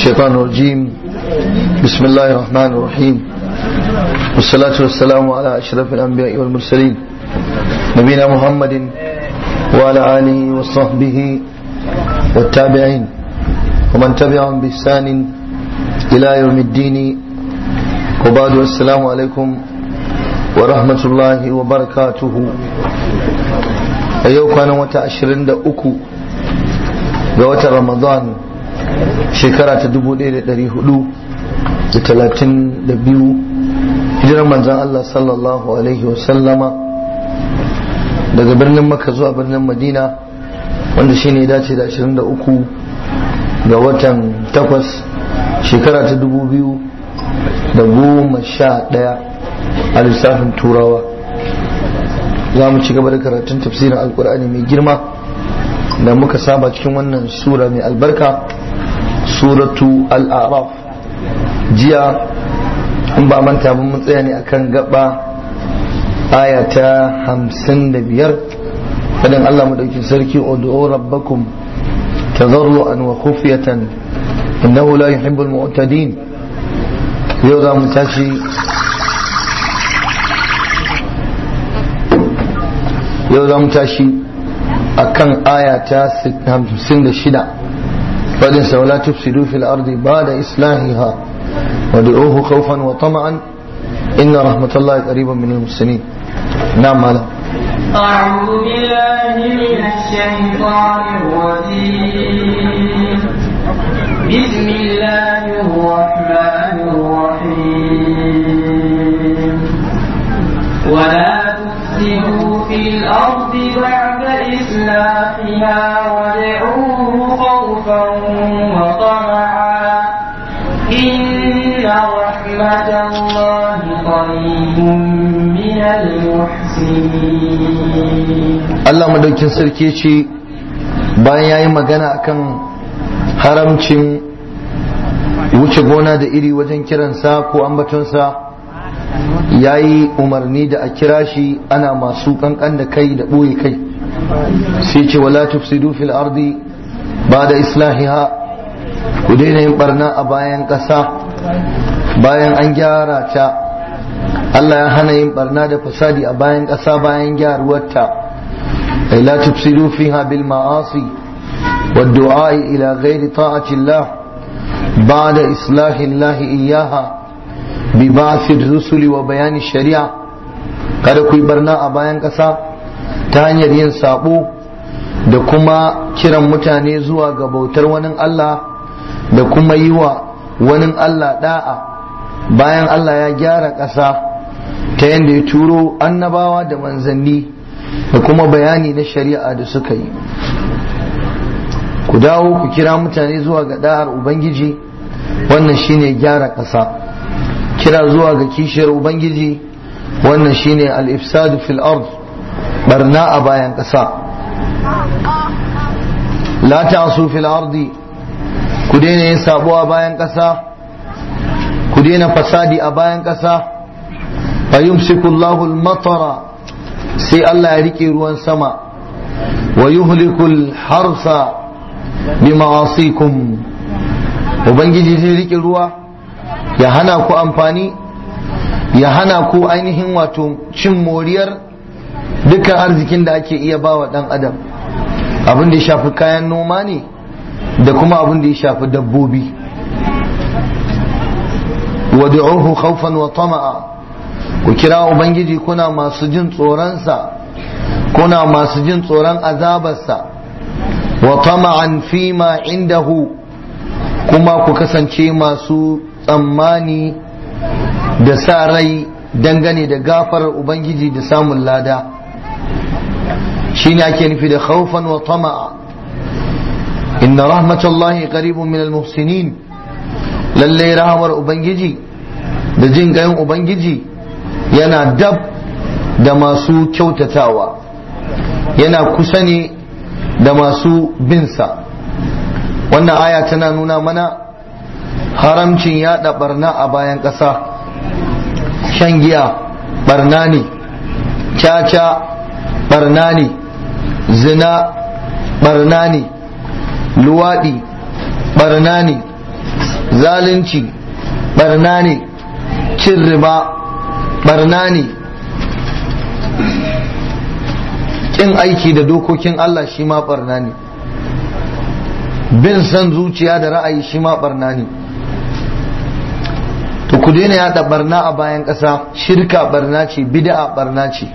الشيطان الرجيم بسم الله الرحمن الرحيم والصلاة والسلام على أشرف الأنبياء والمرسلين نبينا محمد وعلى آله وصحبه والتابعين ومن تبعهم بإحسان إلى يوم الدين وبعد السلام عليكم ورحمة الله وبركاته أيوك أنا متأشرين دا أكو ga رمضان shekara ta dubu ɗaya da ɗari hudu da talatin da biyu hijirar manzan Allah sallallahu alaihi wasallama daga birnin maka zuwa birnin madina wanda shine ya dace da ashirin da uku ga watan takwas shekara ta dubu biyu da goma sha ɗaya a lissafin turawa za mu ci gaba da karatun tafsirin alkur'ani mai girma da muka saba cikin wannan sura mai albarka suratu al'araf jiya in ba manta ba mun tsaya ne akan gaba aya ta hamsin da biyar fadin Allah madaukin sarki ud'u rabbakum tadarruan wa khufyatan innahu la yuhibbul mu'tadin yau za mu tashi yau za mu tashi akan aya ta 56 فليس ولا تفسدوا في الأرض بعد إصلاحها ودعوه خوفا وطمعا إن رحمة الله قريبا من المحسنين نعم مالا أعوذ بالله من الشيطان الرجيم بسم الله الرحمن الرحيم ولا تفسدوا في الأرض بعد إصلاحها ودعوه خوفا وطمعا إن رحمة الله قريب من المحسنين Allah madaukin sarki ce bayan ya yi magana akan haramcin wuce gona da iri wajen kiransa ko ambatonsa ya yi umarni da a kira shi ana masu kankan da kai da ɓoye kai sai ce wala tufsidu fil ardi ba da islahiha ku daina yin barna a bayan ƙasa bayan an gyara ta Allah ya hana yin barna da fasadi a bayan ƙasa bayan gyaruwarta ay la tufsidu fiha bil ma'asi wad du'a ila ghairi ta'ati Allah ba'da islahi Allah iyyaha bi ba'thi rusuli wa bayani shari'a kada ku yi barna a bayan ƙasa ta hanyar yin sabo da kuma kiran mutane zuwa ga bautar wani Allah da kuma yi wa wani Allah da'a bayan Allah ya gyara ƙasa ta yadda ya turo annabawa da manzanni da kuma bayani na shari'a da suka yi ku dawo ku kira mutane zuwa ga da'ar ubangiji wannan shine gyara ƙasa kira zuwa ga kishiyar ubangiji wannan shine al-ifsadu fil ard barna a bayan ƙasa la ta'su fil ardi ku daina yin sabo a bayan ƙasa ku daina fasadi a bayan ƙasa fa yumsiku Allahu al-matara sai Allah ya rike ruwan sama wa yuhliku al-harsa bi ma'asikum ubangiji zai rike ruwa ya hana ku amfani ya hana ku ainihin wato cin moriyar dukkan arzikin da ake iya bawa dan adam abin da ya shafi kayan noma ne da kuma abin da ya shafi dabbobi wad'uhu khawfan wa tama'a ku kira ubangiji kuna masu jin tsoronsa kuna masu jin tsoron azabarsa wa tama'an fima indahu kuma ku kasance masu tsammani da sa rai dangane da gafarar ubangiji da samun lada shine ake nufi da khawfan wa tama'a inna rahmatallahi qaribun min almuhsinin lalle rahamar ubangiji da jin gayin ubangiji yana dab da masu kyautatawa yana kusa ne da masu binsa wannan aya tana nuna mana haramcin yada barna a bayan ƙasa shan giya barna ne caca barna ne zina barna ne luwaɗi barna ne zalunci barna ne cin riba barna ne kin aiki da dokokin Allah shi ma barna ne bin san zuciya da ra'ayi shi ma barna ne to ku daina yada barna a bayan ƙasa shirka barna ce bid'a barna ce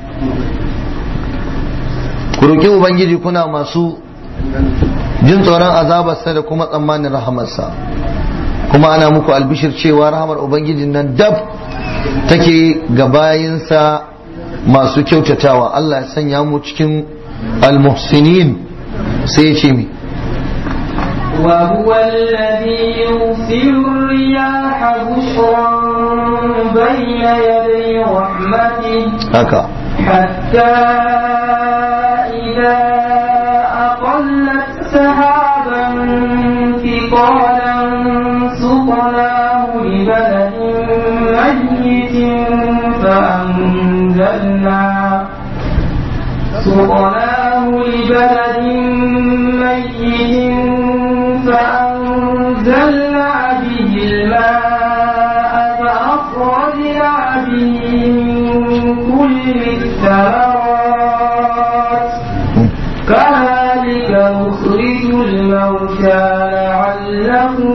ku roƙi ubangiji kuna masu jin tsoron azabarsa da kuma tsammanin rahamarsa kuma ana muku albishir cewa rahamar ubangijin nan dab take ga bayinsa masu kyautatawa Allah ya sanya mu cikin almuhsinin sai ya ce mi وهو الذي يرسل الرياح بشرا بين يدي رحمته haka حتى إذا أقلت سحابا ثقالا سقناه لبلد ميت فأنزلنا سقناه لبلد ميت فأنزلنا به الماء فأخرجنا به من كل الثمرات كذلك نخرج الموتى لعلهم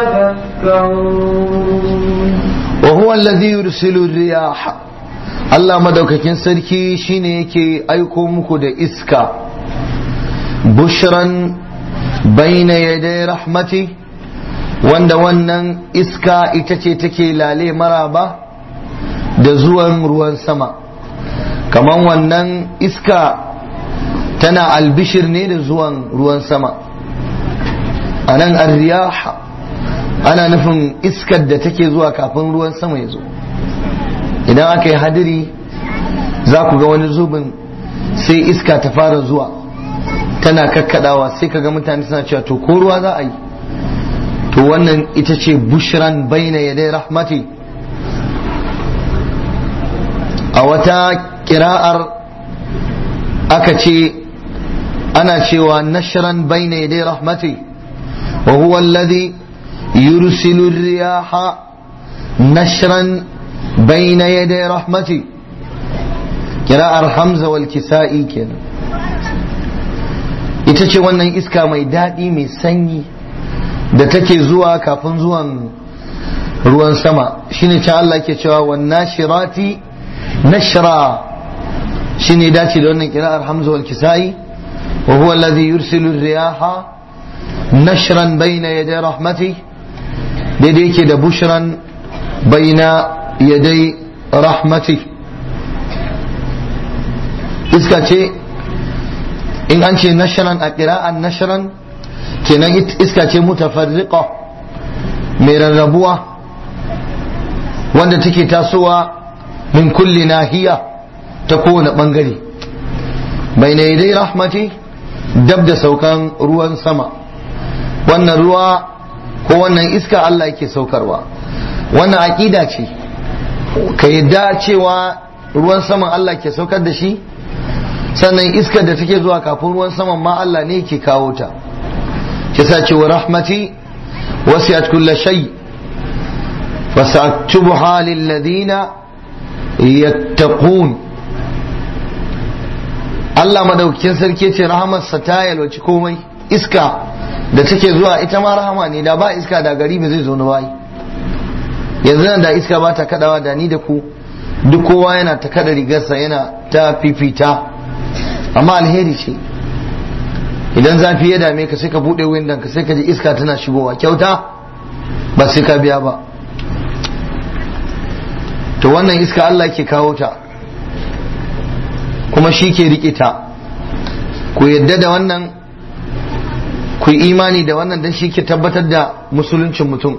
تذكرون وهو الذي يرسل الرياح Allah madaukakin sarki shine yake aiko muku da iska bushran baina yaday rahmati wanda wannan iska ita ce take lale maraba da zuwan ruwan sama kaman wannan iska tana albishir ne da zuwan ruwan sama a nan arriyaha ana nufin iskar da take zuwa kafin ruwan sama ya zo idan aka yi hadiri za ku ga wani zubin sai iska ta fara zuwa tana kakkadawa sai ka ga mutane suna cewa to ko ruwa za a yi to wannan ita ce bushran baina yadai rahmati a wata kira'ar aka ce ana cewa nashran baina yadai rahmati wa huwa alladhi yursilu riyaha nashran baina yadai rahmati kira'ar hamza wal kisa'i kenan ita ce wannan iska mai daɗi mai sanyi da take zuwa kafin zuwan ruwan sama shine can Allah ke cewa wan nashirati nashra shine dace da wannan kira'ar hamza wal kisa'i wa huwa alladhi yursilu riyaha nashran bayna yaday rahmati daidai yake da bushran bayna yaday rahmati iska ce in an ce nashran a kira'an nashran kenan iska ce mutafarriqa mai rarrabuwa wanda take tasowa min kulli nahiya ta kowane bangare bai na dai rahmati dab da saukan ruwan sama wannan ruwa ko wannan iska Allah yake saukarwa wannan aƙida ce ka yadda cewa ruwan saman Allah ke saukar da shi sannan iskar da take zuwa kafin ruwan saman ma Allah ne ke kawo ta kisa ce wa rahmati wasi'at kulla shay fasaktubuha lil ladina yattaqun Allah madaukakin sarki ce rahamarsa ta yalwaci komai iska da take zuwa ita ma rahama ne da ba iska da gari ba zai zo na bayi yanzu nan da iska ba ta kadawa da ni da ku duk kowa yana ta kada rigarsa yana ta fifita amma alheri ce idan zafi ya dame ka sai ka bude windon ka sai ka ji iska tana shigowa kyauta ba sai ka biya ba to wannan iska Allah ke kawo ta kuma shi ke riƙe ta ku yadda da wannan ku yi imani da wannan don shi ke tabbatar da musuluncin mutum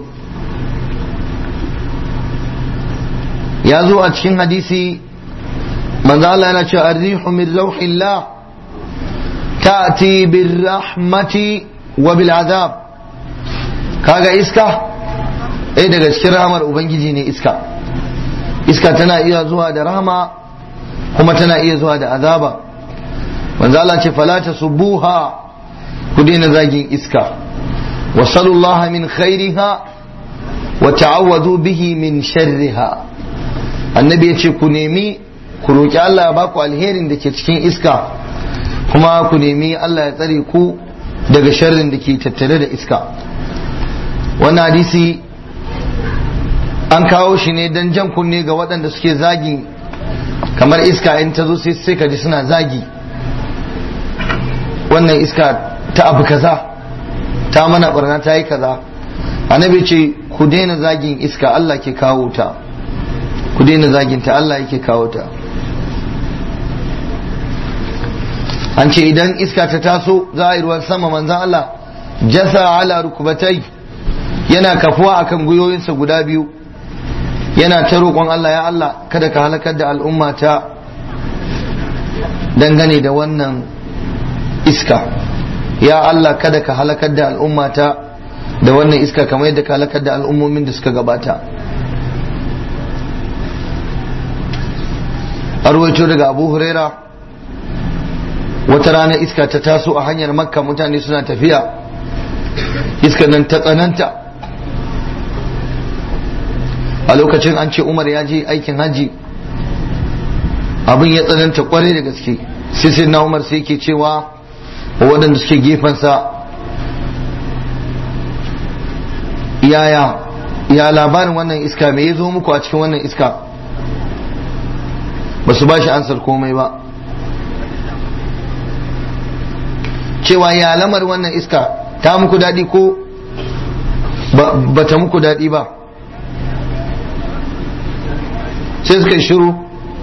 ya zo a cikin hadisi manzo Allah yana cewa arrihu min rauhillah ta'ti bir rahmati wa bil azab kaga iska eh daga cikin rahmar ubangiji ne iska iska tana iya zuwa da rahama kuma tana iya zuwa da azaba manzo Allah ce fala tasubbuha ku daina zagin iska wa sallallahu min khairiha wa ta'awwadu bihi min sharriha annabi ya ce ku nemi ku roki Allah ya baku alherin da ke cikin iska kuma ku nemi Allah ya tsare ku daga sharrin da ke tattare da iska wannan hadisi an kawo shi ne don jan kunne ga waɗanda suke zagin kamar iska in ta zo sai ka ji suna zagi wannan iska ta abu kaza ta mana barna ta yi kaza annabi ce ku daina zagin iska Allah ke kawo ta ku daina zagin ta Allah yake kawo ta an ce idan iska ta taso za a yi ruwan sama manzan Allah jasa ala rukubatai yana kafuwa akan gwiwoyinsa guda biyu yana ta roƙon Allah ya Allah kada ka halakar da al'umma ta dangane da wannan iska ya Allah kada ka halakar da al'umma ta da wannan iska kamar yadda ka halakar da al'ummomin da suka gabata arwaito daga abu huraira wata rana iska ta taso a hanyar makka mutane suna tafiya iska nan ta tsananta a lokacin an ce umar ya je aikin hajji abin ya tsananta kwarai da gaske sai sai na umar sai ke cewa waɗanda suke gefensa yaya ya labarin wannan iska me ya zo muku a cikin wannan iska ba su ba shi ansar komai ba cewa ya lamar wannan iska ta muku daɗi ko ba ta muku daɗi ba sai suka shiru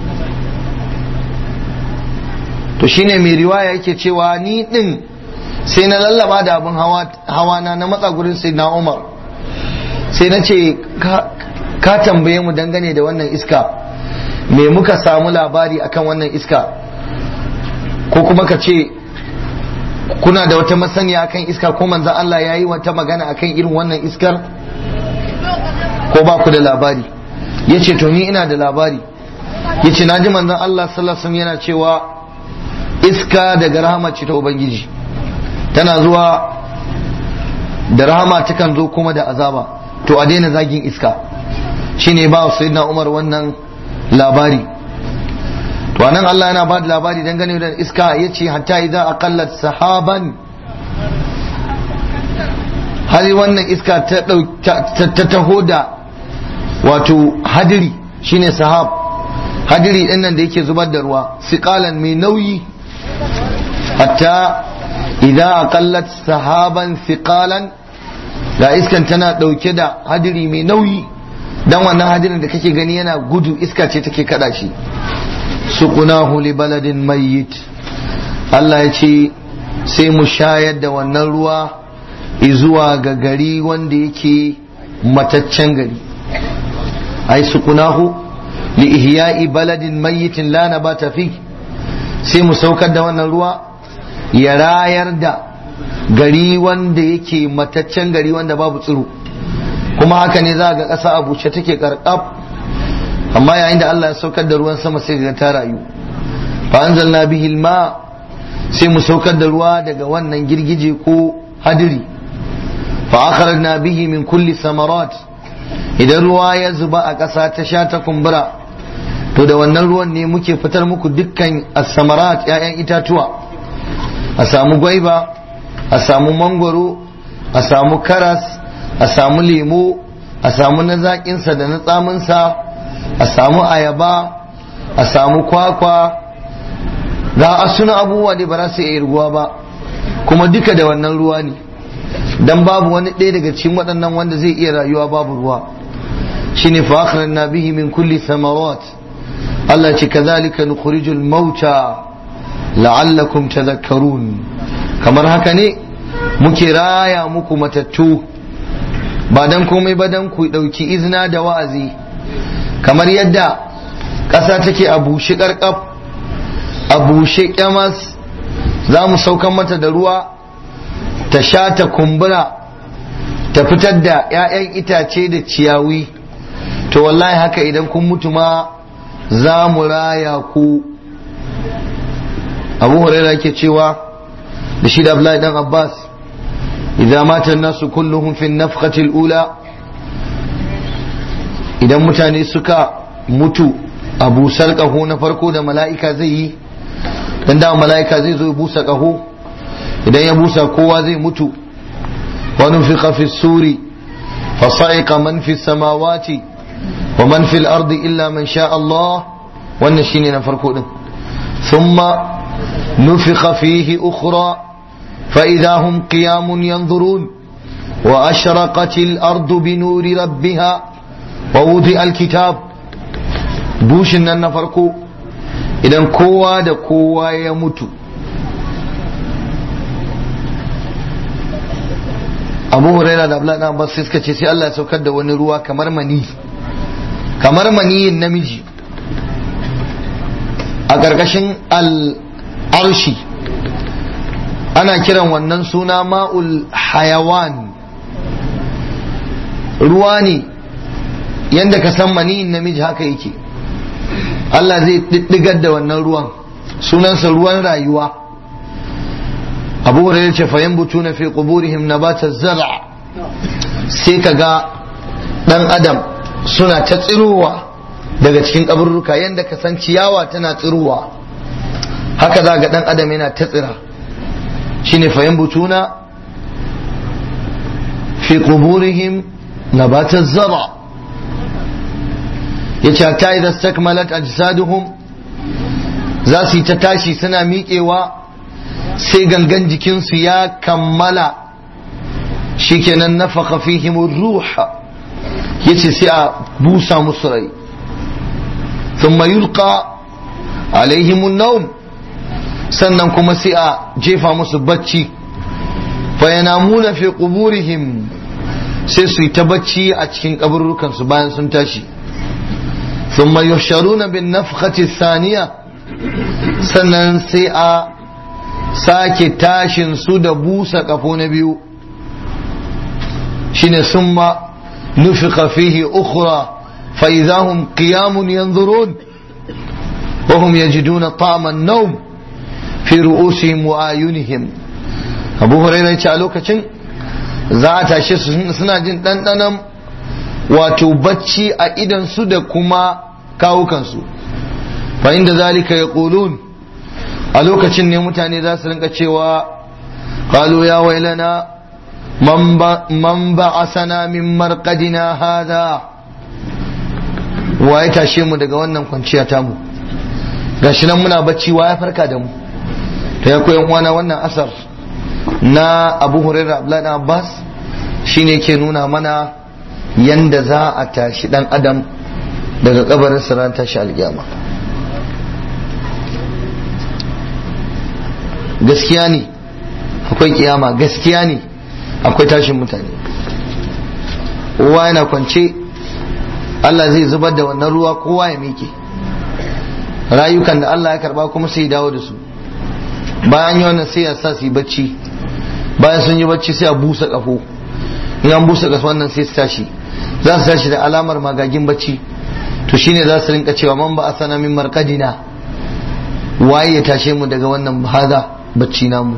to shine mai riwaya yake cewa ni din sai na lallaba da abin hawa na na matsa gurin sai na umar sai na ce ka tambaye mu dangane da wannan iska me muka samu labari akan wannan iska ko kuma ka ce kuna da wata masaniya akan iska ko manzan Allah ya yi wata magana akan irin wannan iskar ko ba ku da labari ya ce to ni ina da labari ya ce na ji manzan Allah sallallahu yana cewa iska daga rahama ce ta ubangiji tana zuwa da rahama takan zo kuma da azaba to a daina zagin iska shine ba sayyidina Umar wannan labari to anan Allah yana ba da labari dangane da iska yace hatta idza aqallat sahaban har wannan iska ta taho da wato hadiri shine sahab hadiri din nan da yake zubar da ruwa siqalan mai nauyi hatta idza aqallat sahaban siqalan da iskan tana dauke da hadiri mai nauyi dan wannan hadirin da kake gani yana gudu iska ce take kada shi suqunahu li baladin mayyit Allah ya ce sai mu shayar da wannan ruwa zuwa ga gari wanda yake mataccen gari ai suqunahu li ihya'i baladin mayyitin la nabata fi sai mu saukar da wannan ruwa ya rayar da gari wanda yake mataccen gari wanda babu tsiro kuma haka ne za ga ƙasa a bushe take karkaf amma yayin da Allah ya saukar da ruwan sama sai ga ta rayu fa anzalna bihi ma sai mu saukar da ruwa daga wannan girgije ko hadiri fa akhrajna bihi min kulli samarat idan ruwa ya zuba a ƙasa ta sha ta kumbura to da wannan ruwan ne muke fitar muku dukkan as-samarat ƴaƴan itatuwa a samu gwaiba a samu mangwaro a samu karas a samu lemo a samu na zaƙinsa da na tsaminsa a samu ayaba a samu kwakwa ga a suna abubuwa da ba za su iya ruwa ba kuma duka da wannan ruwa ne dan babu wani ɗaya daga cikin waɗannan wanda zai iya rayuwa babu ruwa shine fa akhrajna bihi min kulli thamarat Allah ce kazalika nukhrijul mauta la'allakum tadhakkarun kamar haka ne muke raya muku matattu ba dan komai ba dan ku dauki izina da wa'azi kamar yadda ƙasa take a bushe ƙarƙaf a bushe ƙyamas za mu saukan mata da ruwa ta sha ta kumbura ta fitar da 'ya'yan itace da ciyawi to wallahi haka idan kun mutu ma za mu raya ku abu huraira ke cewa da shi da abdullahi dan abbas idza mata nasu kulluhum fi nafqati al-ula idan mutane suka mutu a busar ƙaho na farko da mala'ika zai yi dan da mala'ika zai zo ya busa ƙaho idan ya busa kowa zai mutu wani fi fi suri fasa'iqa man fi samawati wa man fil ardi illa man sha Allah wannan shine na farko din thumma nufikha fihi ukhra fa idha hum qiyamun yanzurun wa ashraqatil ardu bi nuri rabbiha wa wudi'a al-kitab bushin nan na farko idan kowa da kowa ya mutu abu huraira da abdullahi abbas sai suka ce sai Allah ya saukar da wani ruwa kamar mani kamar maniyin namiji a ƙarƙashin al'arshi ana kiran wannan suna ma'ul hayawan ruwa ne yadda ka san maniyin namiji haka yake Allah zai diddigar da wannan ruwan sunansa ruwan rayuwa abu hurairah ce fayan butu na fi quburihim nabata zar'a sai ka ga dan adam suna ta tsirowa daga cikin kaburruka yadda ka san ciyawa tana tsirowa haka za ga dan adam yana ta tsira shine fayan butuna fi quburihim nabata zar'a yace ta idan stakmalat ajsaduhum za su yi ta tashi suna miƙewa sai gangan jikinsu ya kammala shikenan nafaka fihim ruha yace sai a busa musu rai thumma yulqa alaihim an sannan kuma sai a jefa musu bacci fa yanamuna fi quburihim sai su yi ta bacci a cikin kaburrukansu bayan sun tashi ثم يحشرون بالنفخة الثانية sannan sai a sake tashin su da busa kafo na biyu shine summa nufika fihi ukhra fa idahum qiyamun yanzurun wa hum yajiduna ta'ama an-nawm fi ru'usihim wa ayunihim Abu Hurairah ce a lokacin za a tashe su suna jin ɗanɗanon wato bacci a idansu da kuma kawukansu fa inda zalika ya a lokacin ne mutane za su rinka cewa qalu ya wailana man ba'asana min marqadina hada wa ya tashe mu daga wannan kwanciya tamu gashi nan muna bacci wa ya farka da mu ta ya koyan uwana wannan asar na abu hurairah abdullahi abbas shine ke nuna mana yanda za a tashi dan adam daga kabarin ran tashi alkiyama gaskiya ne akwai kiyama gaskiya ne akwai tashin mutane kowa yana kwance Allah zai zubar da wannan ruwa kowa ya miƙe rayukan da Allah ya karba kuma sai dawo da su bayan yi wannan sai ya sa su yi bacci bayan sun yi bacci sai a busa kafo in an busa kafo wannan sai su tashi za su tashi da alamar magagin bacci to shine za su rinka cewa man ba a sana min markadina waye ya tashe mu daga wannan hada bacci namu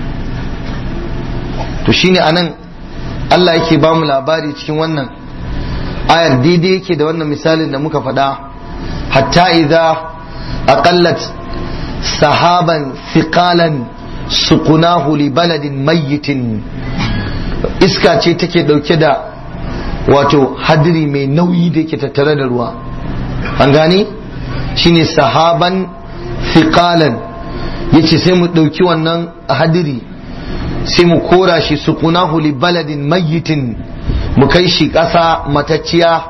to shine anan Allah yake ba mu labari cikin wannan ayar daidai yake da wannan misalin da muka faɗa hatta idza aqallat sahaban thiqalan suqunahu li baladin mayyitin iska ce take dauke da wato hadiri mai nauyi da yake tattare da ruwa an gane shine sahaban thiqalan yace sai mu dauki wannan hadiri sai mu kora shi suqunahu li baladin mayyitin mu kai shi ƙasa matacciya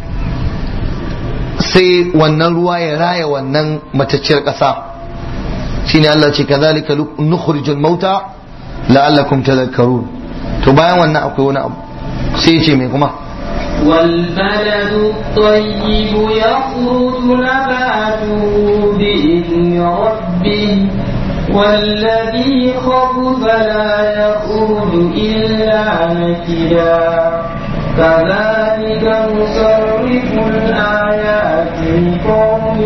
sai wannan ruwa ya raya wannan matacciyar ƙasa shine Allah ce kazalika nukhrijul mauta la'allakum tadhakkarun to bayan wannan akwai wani abu sai ya ce mai kuma والبلد الطيب يخرج نباته بإذن ربه والذي خبث لا يخرج إلا نكدا كذلك نصرف الآيات لقوم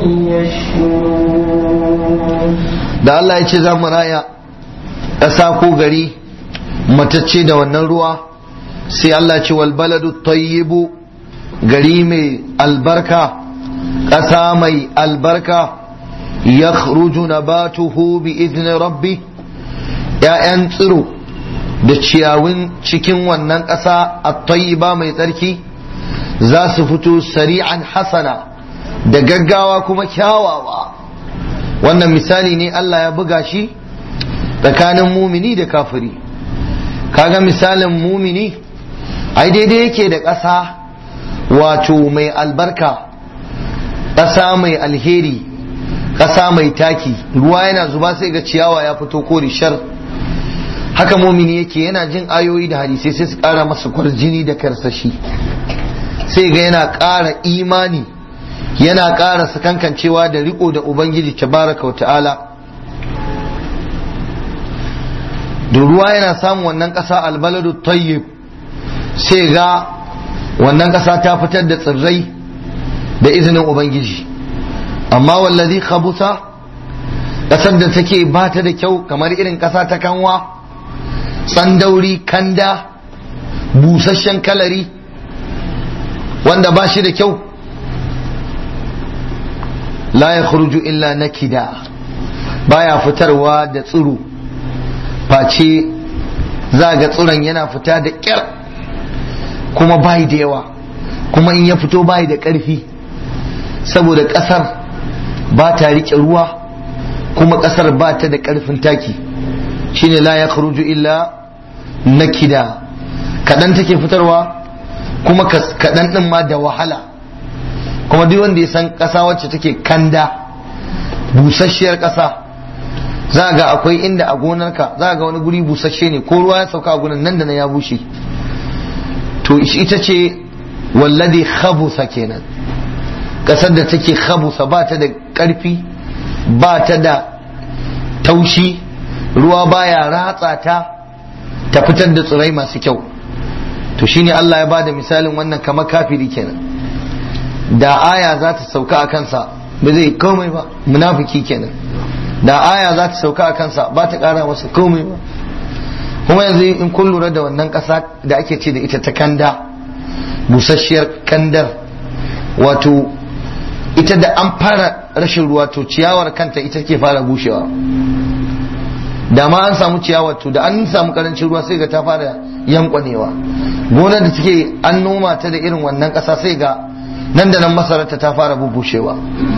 يشكرون da Allah ya ce za mu raya ƙasa ko gari matacce da wannan ruwa sai Allah ce wal baladu tayyibu gari mai albarka ƙasa mai albarka ya nabatuhu bi izinin rabbi ‘ya'yan tsiro da ciyawun cikin wannan ƙasa a ba mai tsarki za su fito sari'an hasana da gaggawa kuma kyawawa wannan misali ne Allah ya buga shi tsakanin mumini da kafiri kaga misalin mumini ai daidai yake da ƙasa wato mai albarka ƙasa mai alheri ƙasa mai taki ruwa yana zuba sai ga ciyawa ya fito kori shar haka mumini yake yana jin ayoyi da hadisai sai su ƙara masa kwarjini da karsashi sai ga yana ƙara imani yana ƙara sakankancewa da riko da ubangiji tabaraka wa ta'ala da ruwa yana samun wannan ƙasa albaladu tayyib sai ga wannan ƙasa ta fitar da tsirrai da izinin ubangiji amma wallazi khabusa ƙasar da take ba ta da kyau kamar irin ƙasa ta kanwa tsandauri kanda busasshen kalari wanda ba shi da kyau la ya illa nakida baya fitarwa da tsiro face za ga tsiron yana fita da ƙyar kuma bai da yawa kuma in ya fito bai da ƙarfi saboda ƙasar ba ta riƙe ruwa kuma ƙasar ba ta da ƙarfin taki shine la ya illa nakida kaɗan take fitarwa kuma kaɗan ɗin ma da wahala kuma duk wanda ya san ƙasa wacce take kanda busasshiyar ƙasa za ga akwai inda a gonarka za ga wani guri busasshe ne ko ruwa ya sauka a gurin nan da na ya bushe to ita ce wallade khabusa kenan ƙasar da take khabusa ba ta da ƙarfi ba ta da taushi ruwa baya ratsa ta ta fitar da tsirai masu kyau to shine Allah ya bada misalin wannan kamar kafiri kenan da aya za ta sauka a kansa ba zai komai ba munafiki kenan da aya za ta sauka a kansa ba ta kara masa komai ba kuma yanzu in kun lura da wannan ƙasa da ake ce da ita ta kanda busasshiyar kandar wato ita da an fara rashin ruwa to ciyawar kanta ita ke fara bushewa da ma an samu ciyawa to da an samu karancin ruwa sai ga ta fara yankwanewa gonar da take an noma ta da irin wannan ƙasa sai ga nan da nan masararta ta fara bubushewa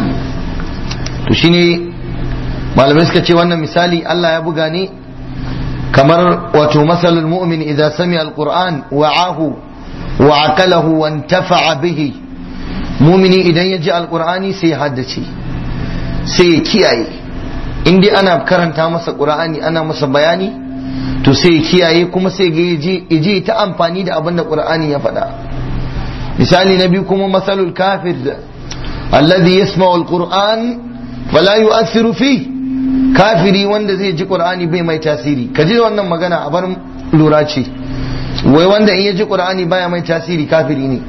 to shine malamai suka ce wannan misali Allah ya buga ne kamar wato masalul mu'min idza sami alquran wa'ahu wa aqalahu wa intafa'a bihi mumini idan ya ji alqur'ani sai ya haddace sai ya kiyaye in dai ana karanta masa qur'ani ana masa bayani to sai ya kiyaye kuma sai ga yaje ta amfani da abin da qur'ani ya faɗa misali na biyu kuma masalul kafir alladhi yasma'u alquran fala yu'athiru fi kafiri wanda zai ji qur'ani bai mai tasiri ka ji wannan magana a bar lura ce wai wanda in ya ji qur'ani baya mai tasiri kafiri ne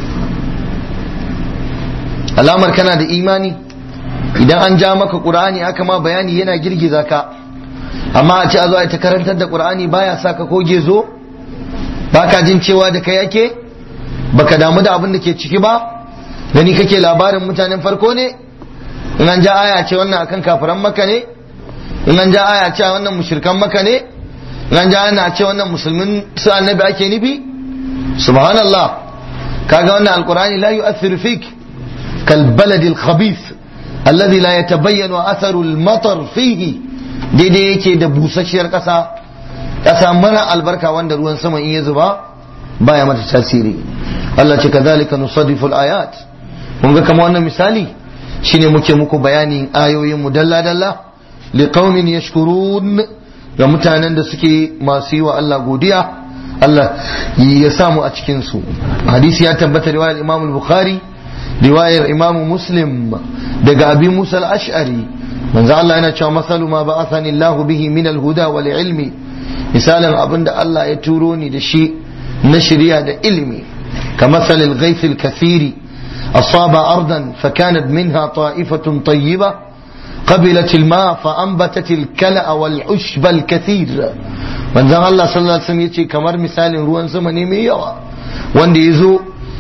alamar kana da imani idan an ja maka qur'ani aka ma bayani yana girgiza ka amma a ce a zo a ta karantar da qur'ani baya sa ka ko gezo baka jin cewa da kai yake baka damu da abin da ke ciki ba gani kake labarin mutanen farko ne in an ja aya ce wannan akan kafiran maka ne in an ja aya ce wannan mushrikan maka ne in an ja ana ce wannan musulmin su annabi ake nufi subhanallah kaga wannan alqur'ani la yu'athiru fik kal balad al khabith alladhi la yatabayyanu atharu al matar fihi daidai yake da busasshiyar kasa kasa mara albarka wanda ruwan sama in ya zuba baya mata tasiri Allah ce kazalika nusaddifu al-ayat mun ga kamar wannan misali shine muke muku bayani ayoyin mu dalla dalla liqaumin yashkurun ga mutanen da suke masu yi wa Allah godiya Allah ya samu a cikin su hadisi ya tabbata riwayar Imam al-Bukhari riwayar Imam Muslim daga Abi Musa al-Ash'ari manzo Allah yana cewa masalu ma ba'athani Allah bihi min al-huda wal ilmi misalin abinda Allah ya turo ni da shi na shirya da ilimi كمثل الغيث الكثير أصاب أرضا فكانت منها طائفة طيبة قبلت الماء فأنبتت الكلأ والعشب الكثير من ذا الله صلى الله عليه وسلم يتي كمر مثال روان زمني ميوا وان يزو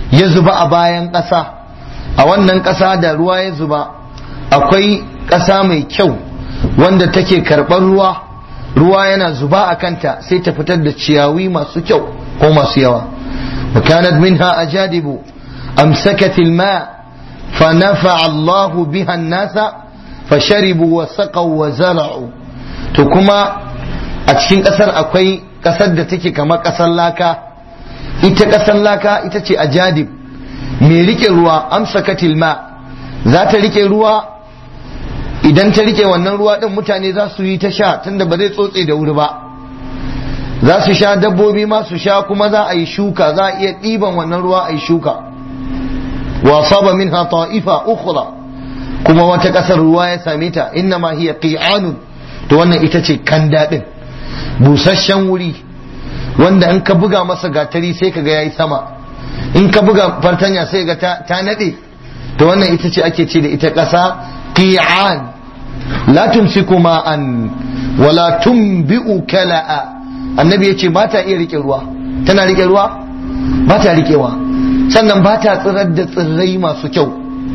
ya zuba a bayan ƙasa a wannan ƙasa da ruwa ya zuba akwai ƙasa mai kyau wanda take karɓar ruwa ruwa yana zuba a kanta sai ta fitar da ciyawi masu kyau ko masu yawa وكانت منها أجادب أمسكت الماء فنفع الله بها الناس فشربوا وسقوا وزرعوا تكما أتشين أسر أكوي ƙasar da take kamar ƙasar laka ita ƙasar laka ita ce ajadib mai rike ruwa amsa katilma za ta rike ruwa idan ta rike wannan ruwa ɗin mutane za su yi ta sha tunda ba zai tsotse da wuri ba za su sha dabbobi ma su sha kuma za a yi shuka za a iya ɗiban wannan ruwa a yi shuka wa saba minha ta'ifa ukhra kuma wata ƙasar ruwa ya same ta inna ma hiya qi'anun to wannan ita ce kanda din busasshen wuri wanda in ka buga masa gatari sai ka ga yayi sama in ka buga fartanya sai ga ta, ta nade to wannan ita ce ake ce da ita ƙasa qi'an la tumsiku ma'an wala tunbi'u kala'a annabi ya ce ba ta iya rike ruwa tana rike ruwa ba ta rikewa sannan ba ta tsirar da tsirrai masu kyau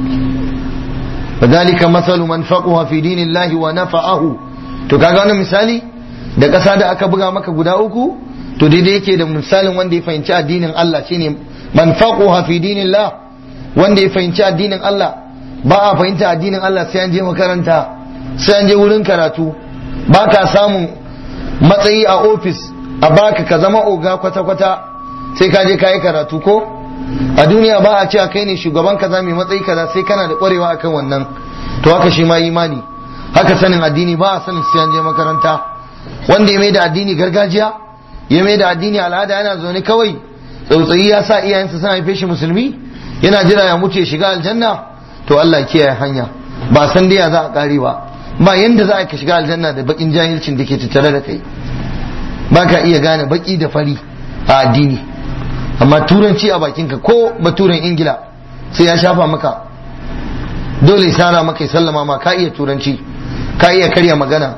فذلك مثل من فقه في دين الله ونفعه to kaga wannan misali da ƙasa da aka buga maka guda uku to daidai yake da misalin wanda ya fahimci addinin Allah shine man faquha fi dinillah wanda ya fahimci addinin Allah ba a fahimta addinin Allah sai an je makaranta sai an je wurin karatu ba ka samun matsayi a ofis a baka ka zama oga kwata-kwata sai ka je ka yi karatu ko a duniya ba a ce a kai ne shugaban kaza mai matsayi kaza sai kana da kwarewa akan wannan to haka shi ma imani haka sanin addini ba a sanin sai an je makaranta wanda ya mai da addini gargajiya ya mai da addini al'ada yana zaune kawai tsautsayi ya sa iyayensa suna haife shi musulmi yana jira ya mutu ya shiga aljanna to Allah kiyaye hanya ba san dai ya za a kare ba ba yanda za a ka shiga aljanna da bakin jahilcin da ke tattare da kai ba ka iya gane baki da fari a addini amma turanci a bakinka ko baturen ingila sai ya shafa maka dole sara maka ya sallama ma ka iya turanci ka iya karya magana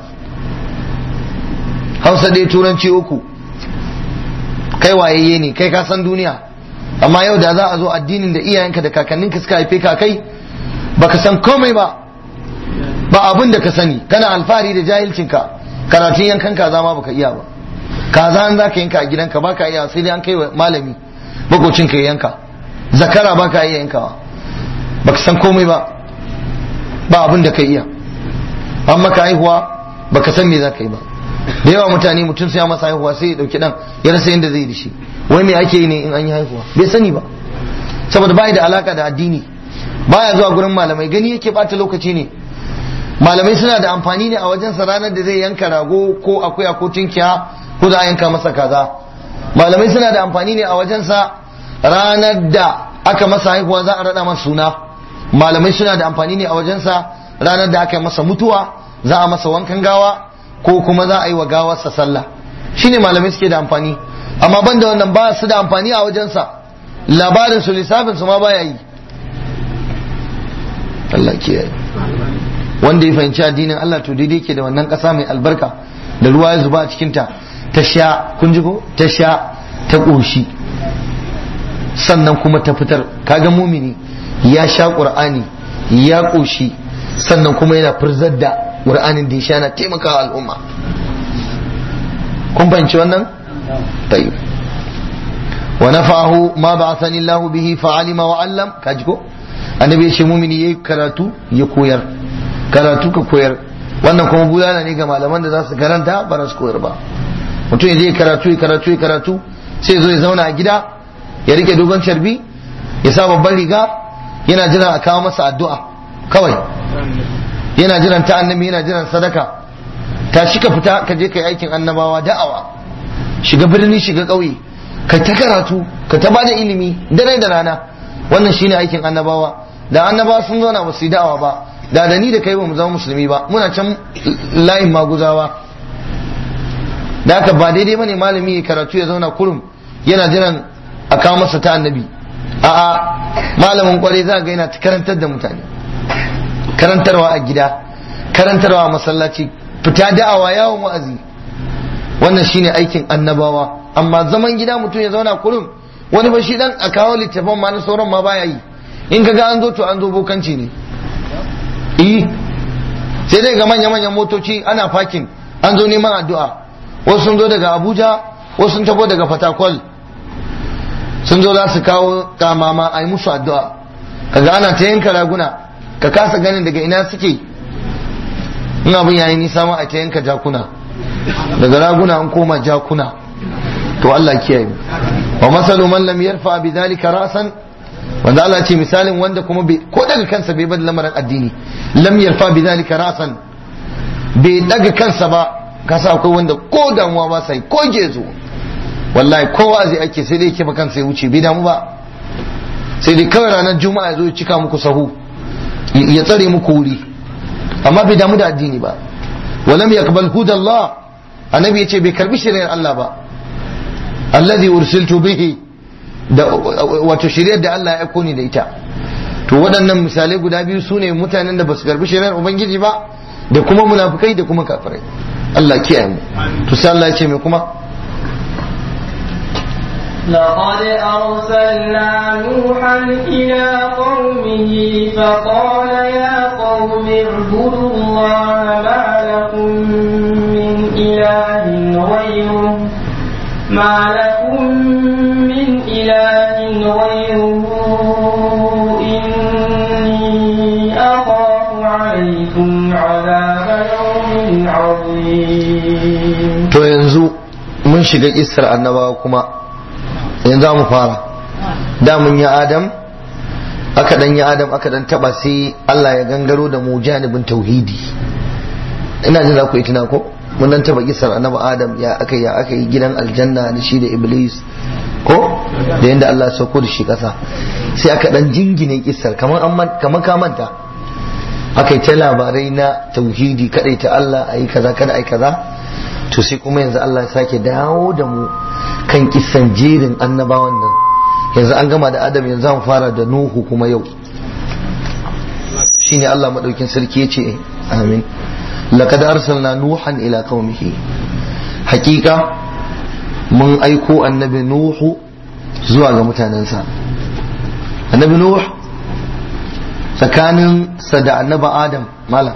hausa dai turanci uku kai wayayye ne kai ka san duniya amma yau da za a zo addinin da iyayenka da kakanninka suka haife ka kai baka san komai ba ba abin da ka sani kana alfahari da jahilcinka karatun yankan kaza ma baka iya ba kaza an zaka yanka a gidanka baka iya sai dai an kai wa malami bakocin ka yanka zakara baka iya yankawa baka san komai ba ba abin da ka iya an maka haihuwa baka san me zaka yi ba da yawa mutane mutum sai ya masa haihuwa sai ya dauki dan ya rasa yadda zai yi da shi wai me ake yi ne in an yi haihuwa bai sani ba saboda bai da alaka da addini baya zuwa gurin malamai gani yake bata lokaci ne malamai suna da amfani ne a wajensa ranar da zai yanka rago ko akuya ko tinkiya ko za a yanka masa kaza malamai suna da amfani ne a wajensa ranar da aka masa haihuwa za a rada masa suna malamai suna da amfani ne a wajensa ranar da aka masa mutuwa za a masa wankan gawa ko kuma za a yi wa gawarsa sallah shine malamai suke da amfani amma banda wannan ba su da amfani a wajensa labarin su lissafin su ma baya yi Allah kiyaye wanda ya fahimci addinin Allah to daidai ke da wannan ƙasa mai albarka da ruwa ya zuba a cikinta ta sha kun ji ko ta sha ta ƙoshi sannan kuma ta fitar kaga mumini ya sha ƙur'ani ya ƙoshi sannan kuma yana firzar da ƙur'anin da ya sha na taimakawa al'umma kun fahimci wannan tayyib wa nafahu ma ba'athani Allah bihi fa'alima wa 'allam kaji ko annabi ya ce mumini yayi karatu ya koyar karatu ka koyar wannan kuma bulala ne ga malaman da za su karanta ba za su koyar ba mutum ya je karatu ya karatu ya karatu sai zo ya zauna a gida ya rike dogon carbi ya sa babban riga yana jiran a kawo masa addu'a kawai yana jiran ta annabi yana jiran sadaka ta shi ka fita ka je ka yi aikin annabawa da'awa shiga birni shiga ƙauye ka ta karatu ka ta bada ilimi dare da rana wannan shine aikin annabawa da annabawa sun zauna ba su yi da'awa ba da da ni da kai ba mu zama musulmi ba muna can layin maguzawa da haka ba daidai bane malami ya karatu ya zauna kurum yana jiran a kawo masa ta annabi a'a malamin kwarai za ga yana karantar da mutane karantarwa a gida karantarwa a masallaci fita da'awa yawon wa'azi wannan shine aikin annabawa amma zaman gida mutum ya zauna kurum wani ba shi dan a kawo littafin ma na sauran ma baya yi in ka ga an zo to an zo bokanci ne eh sai dai ga manya-manyan motoci ana fakin an zo neman addu'a wasu sun zo daga abuja wasu sun tabo daga fatakwal sun zo za su kawo kamama a yi musu addu'a kaga ana ta yanka raguna ka kasa ganin daga ina suke in abin yayi nisa ma a ta yanka jakuna daga raguna an koma jakuna to Allah kiyaye wa masalu man lam yarfa bi dhalika ra'san wanda Allah ce misalin wanda kuma ko daga kansa bai bar lamarin addini lam yarfa bi dhalika ra'san bai daga kansa ba kasa akwai wanda ko damuwa ba sai ko gezo wallahi ko wa'azi ake sai dai kifa kansa ya wuce bai damu ba sai dai kawai ranar juma'a ya zo ya cika muku sahu ya tsare muku wuri amma bai damu da addini ba walam yaqbal hudallah annabi yace bai karbi shari'ar Allah ba alladhi ursiltu bihi da wato shari'ar da Allah ya aiko ni da ita to waɗannan misalai guda biyu sune mutanen da basu karbi shari'ar ubangiji ba da kuma munafikai da kuma kafirai Allah kiyaye mu to sai Allah ya ce me kuma لقد أرسلنا نوحا إلى قومه فقال يا قوم اعبدوا الله ما لكم من إله غيره ما لكم من إله غيره إني أخاف عليكم عذاب يوم عظيم to yanzu mun shiga isar annabawa kuma yanzu mu fara da mun yi adam aka dan yi adam aka dan taba sai Allah ya gangaro da mu janibin tauhidi ina jin za ku yi tuna ko mun dan taba kisar annabi adam ya aka ya aka yi gidan aljanna da shi da iblis ko da yanda Allah ya sauko da shi kasa sai aka dan jingine kisar kamar an kamar ka manta aka yi ta labarai na tauhidi kadai ta Allah ayi kaza kada ayi kaza to sai kuma yanzu Allah ya sake dawo da mu kan kisan jerin annabawan nan yanzu an gama da adam yanzu an fara da nuhu kuma yau shine Allah madaukin sarki yace amin laqad arsalna nuhan ila qaumihi hakika mun aiko annabi nuhu zuwa ga mutanensa annabi nuh tsakanin sa da annabi adam malam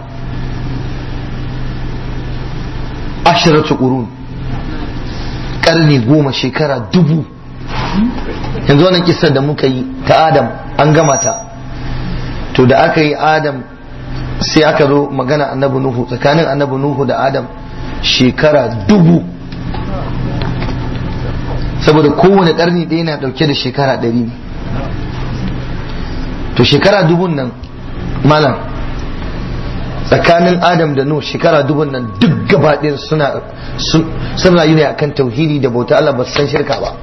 ashiratu qurun karni goma shekara dubu yanzu wannan kisar da muka yi ta adam an gama ta to da aka yi adam sai aka zo magana annabi nuhu tsakanin annabi nuhu da adam shekara dubu saboda kowane karni ɗaya na ɗauke da shekara ɗari ne to shekara dubun nan malam tsakanin adam da nuh shekara dubun nan duk gabaɗin suna sun rayu ne akan tauhidi da bauta Allah ba su san shirka ba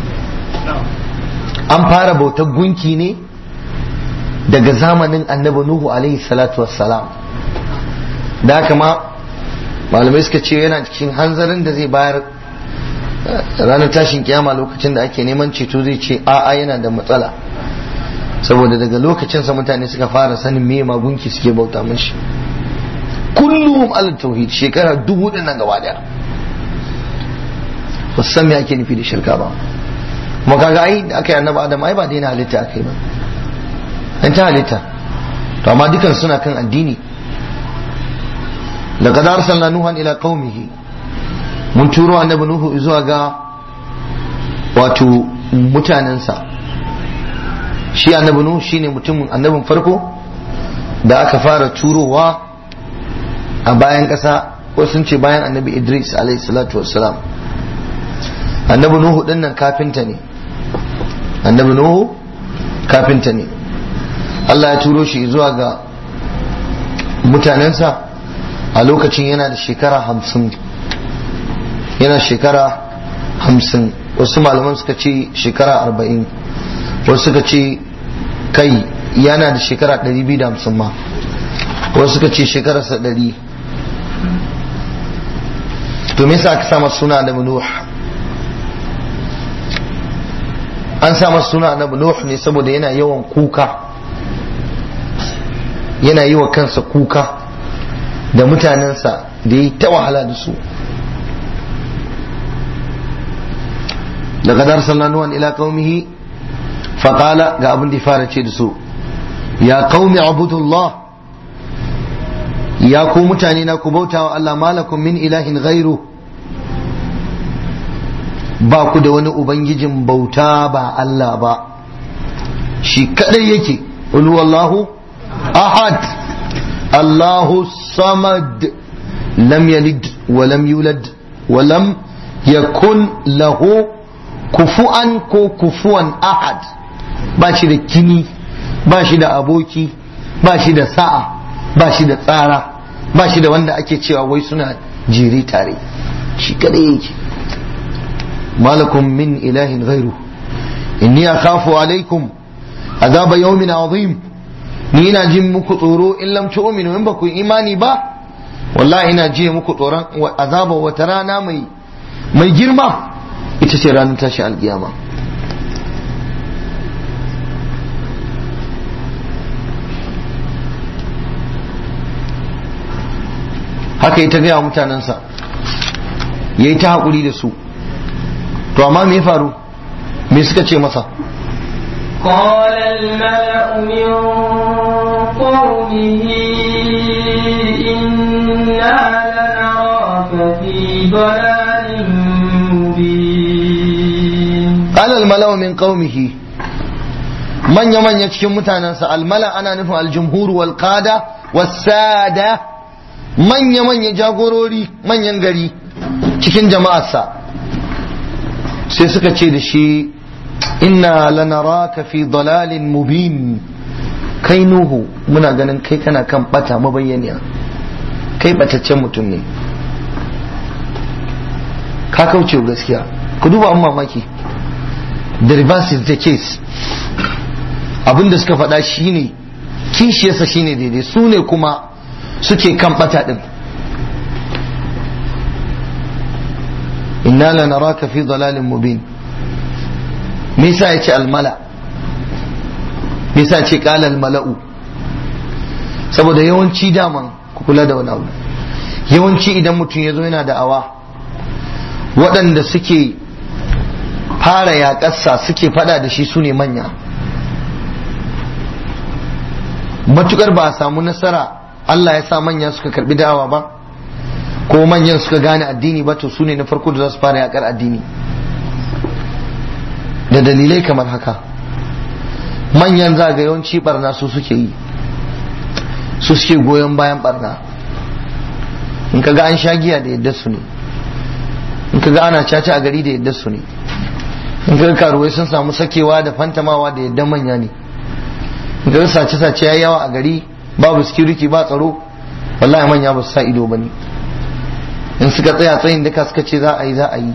an fara bautar gunki ne daga zamanin annabi nuhu alaihi salatu wassalam da haka ma malamai suka ce yana cikin hanzarin da zai bayar ranar tashin kiyama lokacin da ake neman ceto zai ce a'a yana da matsala saboda daga lokacinsa mutane suka fara sanin me magunki suke bauta mashi kullum ala tauhid shekara dubu din nan gaba daya ba san me ake nufi da shirka ba kuma kaga ai da aka yi annabi adam ai ba daina halitta aka yi ba an ta halitta to amma dukan suna kan addini laqad arsalna nuhan ila qaumihi mun turo annabi nuhu zuwa ga wato mutanensa shi annabi nuhu shine mutumin annabin farko da aka fara turowa a bayan ƙasa ko sun ce bayan annabi idris alayhi salatu wassalam annabi nuhu din nan kafinta ne annabi nuhu kafinta ne Allah ya turo shi zuwa ga mutanensa a lokacin yana da shekara hamsin yana shekara hamsin wasu malaman suka ce shekara arba'in wasu suka ce kai yana da shekara ɗari biyu da hamsin ma wasu suka ce shekararsa ɗari to me yasa aka sa masa suna annabi nuh an sa masa suna annabi nuh ne saboda yana yawan kuka yana yi wa kansa kuka da mutanensa da yi ta wahala da su daga darsan nuwan ila qaumihi faqala ga abin da ya fara ce da su ya qaumi abudullah ya ku mutane na ku bauta wa Allah malakum min ilahin ghairu ba ku da wani ubangijin bauta ba Allah ba shi kadai yake qul wallahu ahad Allahu samad lam yalid wa lam yulad wa lam yakun lahu kufu'an ko kufuwan ahad ba shi da kini ba shi da aboki ba shi da sa'a ba shi da tsara ba shi da wanda ake cewa wai suna jiri tare shi kadai yake malakum min ilahin ghairu inni akhafu alaikum azaba yawmin azim ni ina jin muku tsoro in lam tu'minu in ba ku imani ba wallahi ina ji muku tsoron azaba wata rana mai mai girma ita ce ranar tashi alkiyama haka ita gaya mutanensa ya yi ta haƙuri da su to amma me ya faru me suka ce masa قال الملأ من قومه إنا لنراك في ضلال مبين قال الملأ من قومه manya manya cikin mutanensa almala ana nufin aljumhur wal qada wasada manya manya jagorori manyan gari cikin jama'arsa sai suka ce da shi inna lanaraka fi dalalin mubin kai nuhu muna ganin kai kana kan bata mabayyaniya kai bataccen mutum ne ka kauce gaskiya ku duba an mamaki the reverse is the case abinda suka faɗa shine kishiyarsa shine daidai su ne kuma suke kan bata din inna lanaraka fi dalalin mubin me yasa ya ce almala me yasa ce qala almala'u saboda yawanci daman ku kula da wani abu yawanci idan mutum ya zo yana da awa waɗanda suke fara yaƙarsa suke fada da shi su ne manya matukar ba a samu nasara Allah ya sa manya suka karbi da'awa ba ko manyan suka gane addini ba to su ne na farko da za su fara yaƙar addini da dalilai kamar haka manyan za ga yawanci barna su suke yi su suke goyon bayan barna in ka ga an sha giya da yadda su ne in ka ga ana caca a gari da yadda su ne in ka ga karuwai sun samu sakewa da fantamawa da yadda manya ne in ka ga sace-sace ya yawa a gari babu security ba tsaro wallahi manya ba su sa ido ba ne in suka tsaya tsayin duka suka ce za a yi za a yi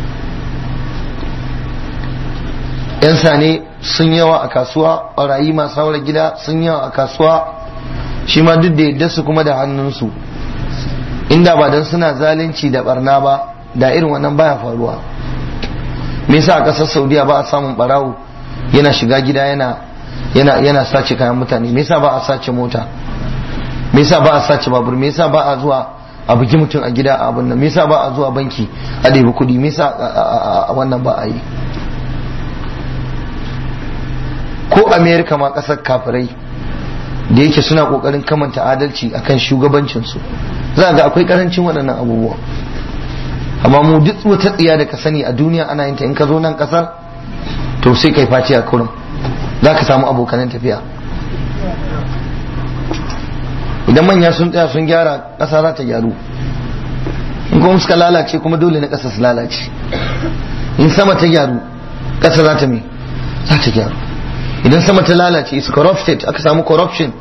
yan sane sun yawa a kasuwa ɓarayi masu haura gida sun yawa a kasuwa shi ma duk da yadda su kuma da hannunsu inda ba don suna zalunci da barna ba da irin wannan baya faruwa me yasa a ƙasar saudiya ba a samun ɓarawo yana shiga gida yana yana yana sace kayan mutane me yasa ba a sace mota me yasa ba a sace babur me yasa ba a zuwa a bugi mutum a gida a abin nan me yasa ba a zuwa banki a ɗebi kuɗi me yasa a wannan ba a yi ko amerika ma kasar kafirai da yake suna kokarin kamanta adalci akan shugabancinsu za ga akwai karancin waɗannan abubuwa amma mu duk wata tsiya da ka sani a duniya ana yin ta in ka zo nan kasar to sai kai face a kurum za ka samu abokanan tafiya idan manya sun tsaya sun gyara ƙasa za ta gyaru in kuma suka lalace kuma dole na ƙasa su lalace in sama ta gyaru ƙasa za ta me za ta gyaru idan sama ta lalace is corrupted aka samu corruption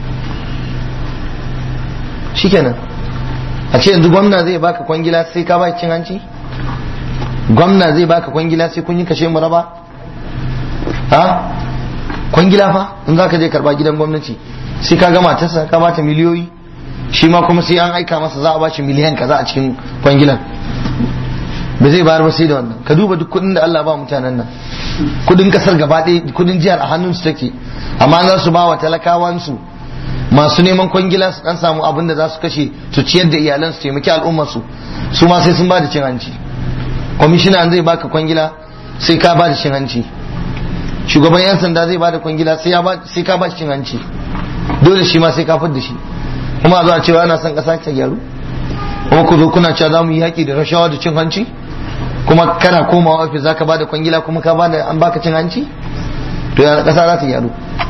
shikenan a ce yanzu gwamna zai baka kwangila sai ka ba cin hanci gwamna zai baka kwangila sai kun yi kashe mu raba ha kwangila fa in za ka je karba gidan gwamnati sai ka gama ta ka bata miliyoyi shi ma kuma sai an aika masa za a bashi miliyan kaza a cikin kwangilan ba zai bayar ba sai da wannan ka duba duk kudin da Allah ba mutanen nan kudin kasar gaba ɗaya kudin jihar a hannunsu take amma za su ba wa talakawansu masu neman kwangila su dan samu abin da za su kashe su ciyar da iyalan su taimaki al'ummar su su ma sai sun ba da cin hanci kwamishina zai baka kwangila sai ka ba da cin hanci shugaban yan sanda zai ba da kwangila sai ka ba shi cin hanci dole shi ma sai ka da shi kuma a zuwa cewa ana son ƙasa ta gyaru kuma ku zo kuna cewa za mu yi yaƙi da rashawa da cin hanci kuma kana komawa ofis za ka ba da kwangila kuma ka ba da an baka cin hanci to ya ƙasa za ta gyaru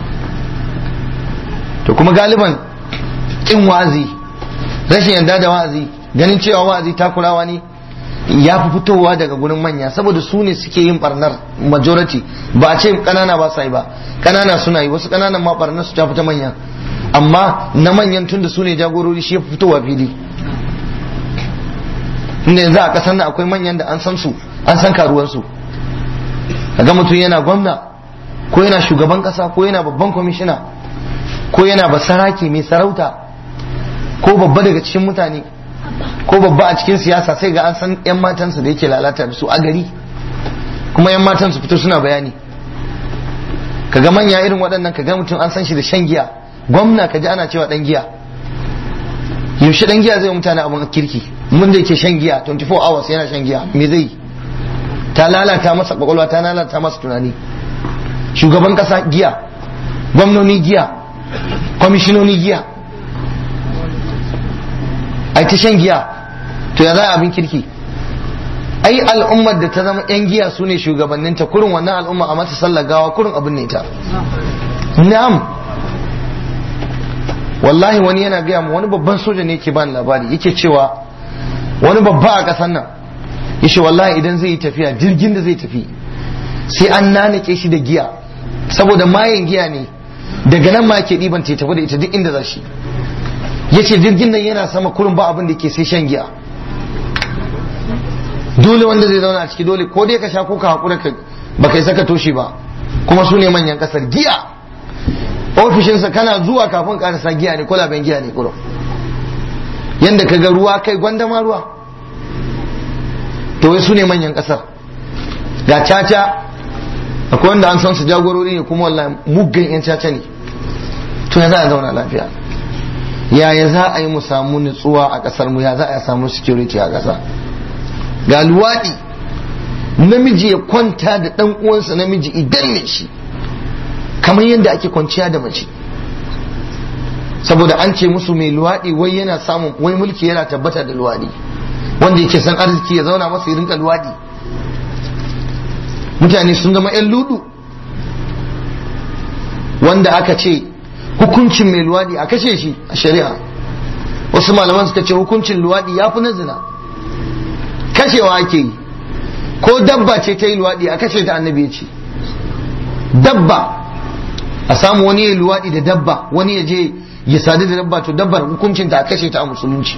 to kuma galiban ƙin wa'azi rashin yarda da wa'azi ganin cewa wa'azi takurawa ne ya fi fitowa daga gurin manya saboda su ne suke yin barnar majority ba a ce kanana ba sa yi ba kanana suna yi wasu kananan ma barnar su ta fita manya amma na manyan tunda su ne jagorori shi ya fi fitowa fili inda yanzu a kasar nan akwai manyan da an san su an san karuwansu ga mutum yana gwamna ko yana shugaban kasa ko yana babban kwamishina ko yana basarake mai sarauta ko babba daga cikin mutane ko babba a cikin siyasa sai ga an san yan matansu da yake lalata da su a gari kuma yan matan su fito suna bayani kaga manya irin waɗannan kaga mutum an san shi da shan giya gwamna kaji ana cewa dan giya yaushe dan giya zai mutane abin kirki mun da yake shan giya 24 hours yana shan giya me zai ta lalata masa kwakwalwa ta lalata masa tunani shugaban kasa giya gwamnoni giya kwamishinoni giya ai ta shan giya to ya za abin kirki ai al'ummar da ta zama yan giya su ne shugabanninta kurin wannan al'umma a mata sallar gawa kurin abin ne ta na'am wallahi wani yana gaya mu wani babban soja ne yake bani labari yake cewa wani babba a ƙasar nan yace wallahi idan zai yi tafiya jirgin da zai tafi sai an nanake shi da giya saboda mayan giya ne daga nan ma ke ɗiban ta tafi da ita duk inda za shi yace jirgin nan yana sama kurin ba abin da ke sai shan giya dole wanda zai zauna a ciki dole ko dai ka sha ko ka hakura ka ba kai saka toshe ba kuma su ne manyan kasar giya ofishinsa kana zuwa kafin karasa giya ne kwalaben giya ne kurum yanda ka ga ruwa kai gwanda ma ruwa to wai su ne manyan kasar ga caca akwai wanda an san su jagorori ne kuma wallahi muggan yan caca ne to ya za a zauna lafiya yaya za a yi mu samu nutsuwa a kasar mu ya za a samu security a kasa ga luwaɗi namiji ya kwanta da ɗan uwansa namiji idan ne shi kamar yadda ake kwanciya da mace saboda an ce musu mai luwaɗi wai yana samun wai mulki yana tabbata da luwaɗi wanda yake san arziki ya zauna masa ya rinka luwaɗi mutane sun zama 'yan ludu wanda aka ce hukuncin mai luwaɗi a kashe shi a shari'a wasu malaman suka ce hukuncin luwaɗi ya fi na zina kashewa ake yi ko dabba ce ta yi luwaɗi a kashe ta annabi ya ce dabba a samu wani ya luwaɗi da dabba wani ya je ya sadu da dabba to dabbar hukuncin ta a kashe ta a musulunci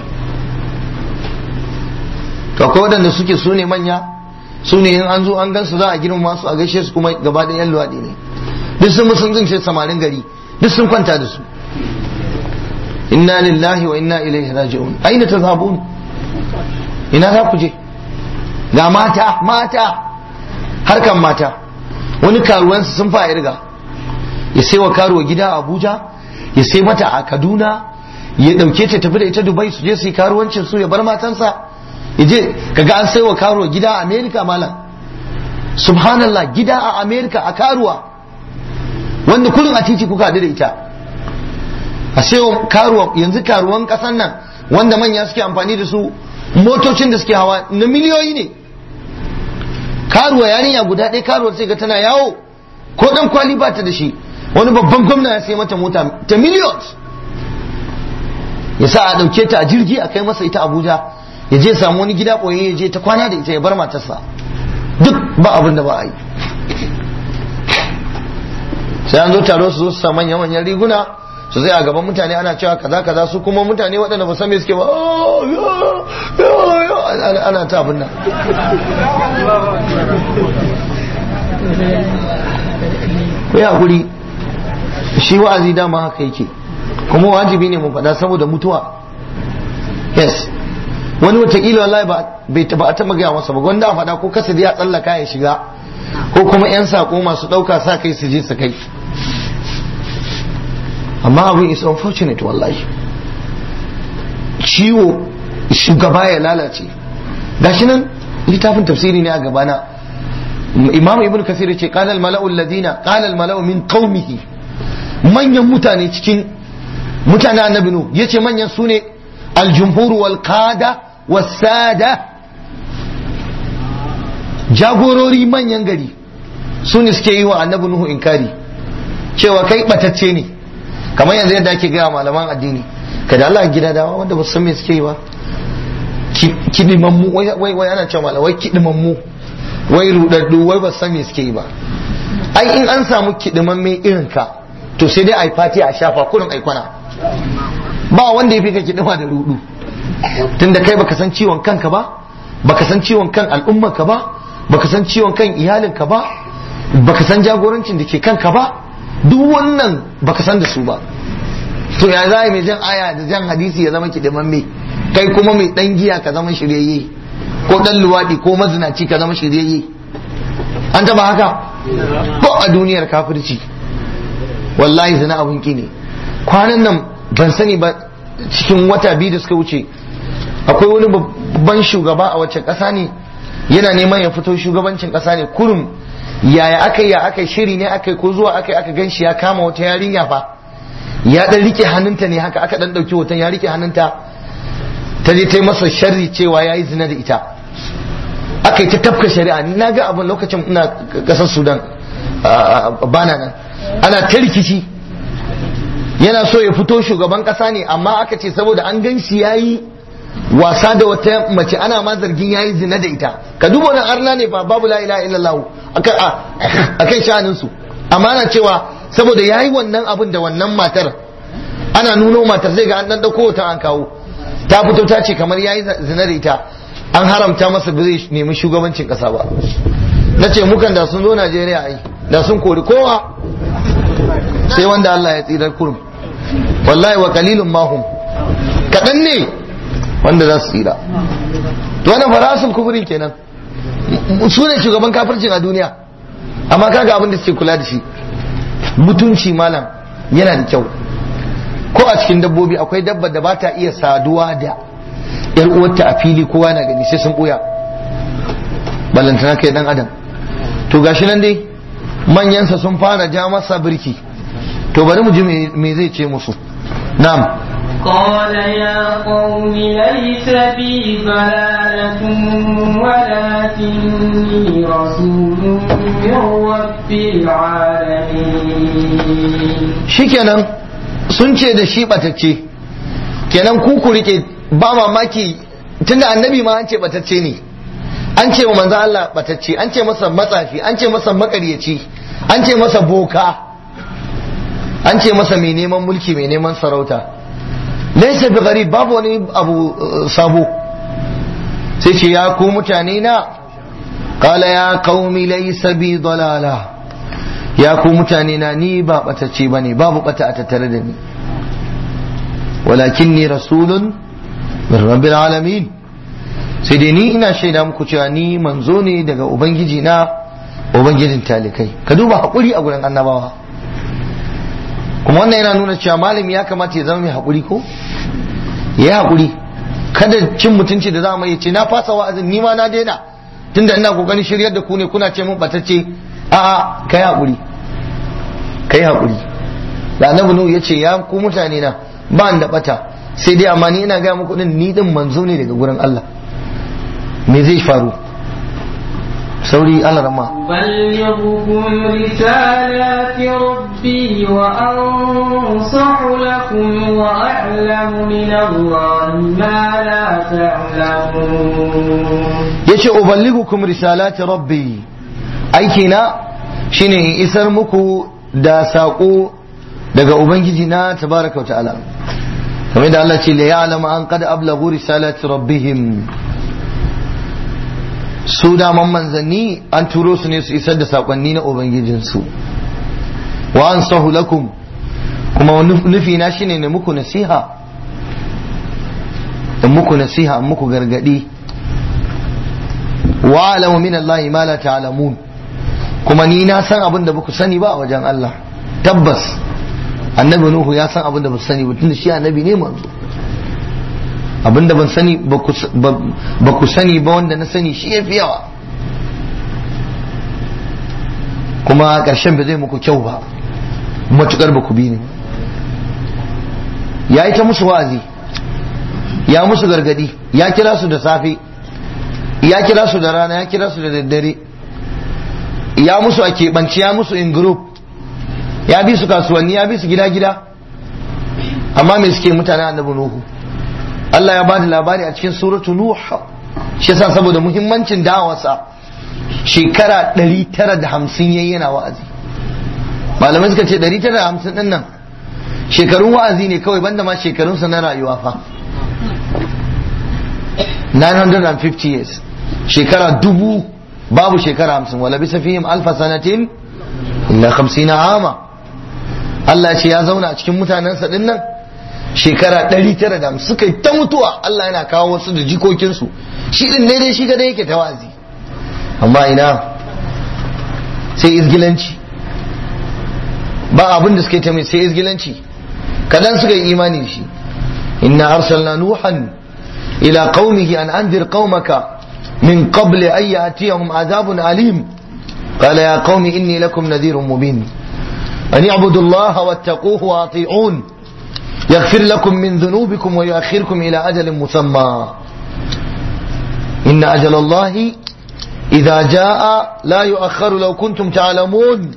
to akwai waɗanda suke su ne manya su ne in an zo an gansu za a girma su a gaishe su kuma gaba da yan luwaɗi ne duk sun sun zince samarin gari duk sun kwanta da su inna lillahi wa inna ilaihi raji'un aina tazhabun ina za ku je ga mata mata harkan mata wani karuwansu sun fa irga ya sai wa karuwa gida a abuja ya sai mata a kaduna ya dauke ta tafi da ita dubai su je su yi karuwancin su ya bar matansa ya je kaga an sai wa karuwa gida a america malam subhanallah gida a america a karuwa wanda kullum a titi kuka haɗu da ita a sai wa karuwa yanzu karuwan ƙasan nan wanda manya suke amfani da su motocin da suke hawa na miliyoyi ne karuwa yarinya guda ɗaya karuwar sai ga tana yawo ko ɗan kwali ba ta da shi wani babban gwamna ya sai mata mota ta millions ya sa a ɗauke ta a jirgi a kai masa ita abuja ya je samu wani gida ɓoye ya je ta kwana da ita ya bar matarsa duk ba abin da ba a yi sai an zo taro su zo su sa manya-manyan riguna su zai a gaban mutane ana cewa kaza kaza su kuma mutane waɗanda ba san me suke ba ana ta abin nan ku hakuri shi wa'azi dama haka yake kuma wajibi ne mu faɗa saboda mutuwa yes wani watakila wallahi ba bai taba a taba gaya masa ba gwanda a faɗa ko kasa ya tsallaka ya shiga ko kuma 'yan sako masu ɗauka sa kai su je su kai amma abin is unfortunate wallahi ciwo shugaba ya lalace gashi nan littafin tafsiri ne a gabana imam ibn kasir yace qala al mala'u alladhina qala al mala'u min qaumihi manyan mutane cikin mutanen annabi nu yace manyan sune al jumhur wal qada was sada jagorori manyan gari su ne suke yi wa annabi nuhu inkari cewa kai batacce ne kamar yanzu yadda ake gaya malaman addini kada Allah gida dawa wanda ba su san me suke yi ba kidimammu wai wai ana cewa malamai kidimammu wai rudaddu wai ba su san me suke yi ba ai in an samu kidimamme irin ka to sai dai ai fati a shafa kurin ai kwana ba wanda ya fi ka kidima da rudu tunda kai baka san ciwon kanka ba baka san ciwon kan al'ummarka ba baka san ciwon kan iyalinka ba baka san jagorancin da ke kanka ba duk wannan baka san da su ba to ya za mai jan aya da jan hadisi ya zama kidimamme kai kuma mai dan giya ka zama shiryayye ko dan luwadi ko mazinaci ka zama shiryayye an taba haka ko a duniyar kafirci wallahi zina abun ki ne kwanan nan ban sani ba cikin wata biyu da suka wuce akwai wani babban shugaba a wacce ƙasa ne yana neman ya fito shugabancin ƙasa ne kurum yaya aka yi ya aka shiri ne aka ko zuwa aka aka gan shi ya kama wata yarinya fa ya dan rike hannunta ne haka aka dan dauki hoton ya rike hannunta ta je ta yi masa sharri cewa ya yi zina da ita aka yi ta tafka shari'a ni na ga abin lokacin ina ƙasar sudan bana nan ana ta rikici yana so ya fito shugaban ƙasa ne amma aka ce saboda an gan shi ya yi wasa da wata mace ana ma zargin yayi zina da ita ka duba wannan arna ne fa babu la ilaha illallah akan sha'anin su amma ana cewa saboda yayi wannan abin da wannan matar ana nuno matar zai ga an dan dauko ta an kawo ta fito ta ce kamar yayi zina da ita an haramta masa ba zai nemi shugabancin kasa ba na ce mukan da sun zo Najeriya ai da sun kori kowa sai wanda Allah ya tsirar kurum wallahi wa qalilun mahum kadan ne wanda za su tsira to wannan farasul kufurin kenan su ne shugaban kafircin a duniya amma kaga abin da suke kula da shi mutunci malam yana da kyau ko a cikin dabbobi akwai dabba da ba ta iya saduwa da yar uwarta a fili kowa na gani sai sun buya ballantana kai dan adam to gashi nan dai manyansa sun fara ja masa birki to bari mu ji me zai ce musu na'am قال يا قوم ليس بي ضلالة ولكني رسول من رب العالمين shikenan sun ce da shi batacce kenan ku ku rike ba mamaki tunda annabi ma an ce batacce ne an ce wa manzo Allah batacce an ce masa matsafi an ce masa makaryaci an ce masa boka an ce masa mai neman mulki mai neman sarauta laisa bi gharib babu wani abu sabo sai ce ya ku mutane na qala ya qaumi laysa bi dalala ya ku mutane na ni ba batacce bane babu bata a tattare da ni walakinni rasulun min rabbil alamin sai dai ni ina shaida muku cewa ni manzo ne daga ubangiji na ubangijin talikai ka duba hakuri a gurin annabawa kuma wannan yana nuna cewa malami ya kamata ya zama mai haƙuri ko ya haƙuri kada cin mutunci da za mu ce na fasa wa'azin ni ma na daina tunda ina kokarin shiryar da ku ne kuna ce mun batacce a'a kai haƙuri kai haƙuri da annabi nuhu yace ya ku mutane na ba da bata sai dai amma ni ina ga muku din ni din manzo ne daga gurin Allah me zai faru sauri Allah rama أبلغكم رسالات ربي وأنصح لكم وأعلم من الله ما لا تعلمون yace uballigukum risalati rabbi aiki na shine in isar muku da saƙo daga ubangiji na tabaraka wa ta'ala kamar da Allah ce la ya'lamu an qad ablagu risalati rabbihim su daman manzanni an turo su ne su isar da saƙonni na ubangijinsu wa an sahu lakum kuma nufi na shine ne muku nasiha in muku nasiha in muku gargadi wa alamu min Allah ma la ta'lamun kuma ni na san abin da baku sani ba a wajen Allah tabbas annabi nuhu ya san abin da ba sani ba tunda shi annabi ne manzo abin da ban sani ba ku sani ba wanda na sani shi ya fi yawa kuma ƙarshen ba zai muku kyau ba matukar ba ku bi ni ya yi ta musu wa'azi ya musu gargadi ya kira su da safe ya kira su da rana ya kira su da daddare ya musu a keɓance ya musu in group ya bi su kasuwanni ya bi su gida-gida amma me suke mutane annabi nuhu Allah ya bada labari a cikin suratu nuh shi yasa saboda muhimmancin da'awarsa shekara 950 yayi yana wa'azi malamai suka ce 950 din nan shekarun wa'azi ne kawai banda ma shekarunsa na rayuwa fa 950 years shekara dubu babu shekara hamsin wala bisa fihim alfa sanatin illa hamsina ama Allah ce ya zauna a cikin mutanensa din nan shekara ɗari tara da suka yi ta mutuwa Allah yana kawo wasu da jikokinsu shi din ne dai shi gada yake tawazi amma ina sai izgilanci ba abin da suka yi ta mai sai izgilanci kadan suka yi imani da shi inna arsalna nuhan ila qaumihi an anzir qaumaka من قبل أن يأتيهم عذاب أليم قال يا قوم إني لكم نذير مبين أن اعبدوا الله واتقوه وأطيعون يغفر لكم من ذنوبكم ويؤخركم إلى أجل مسمى إن أجل الله إذا جاء لا يؤخر لو كنتم تعلمون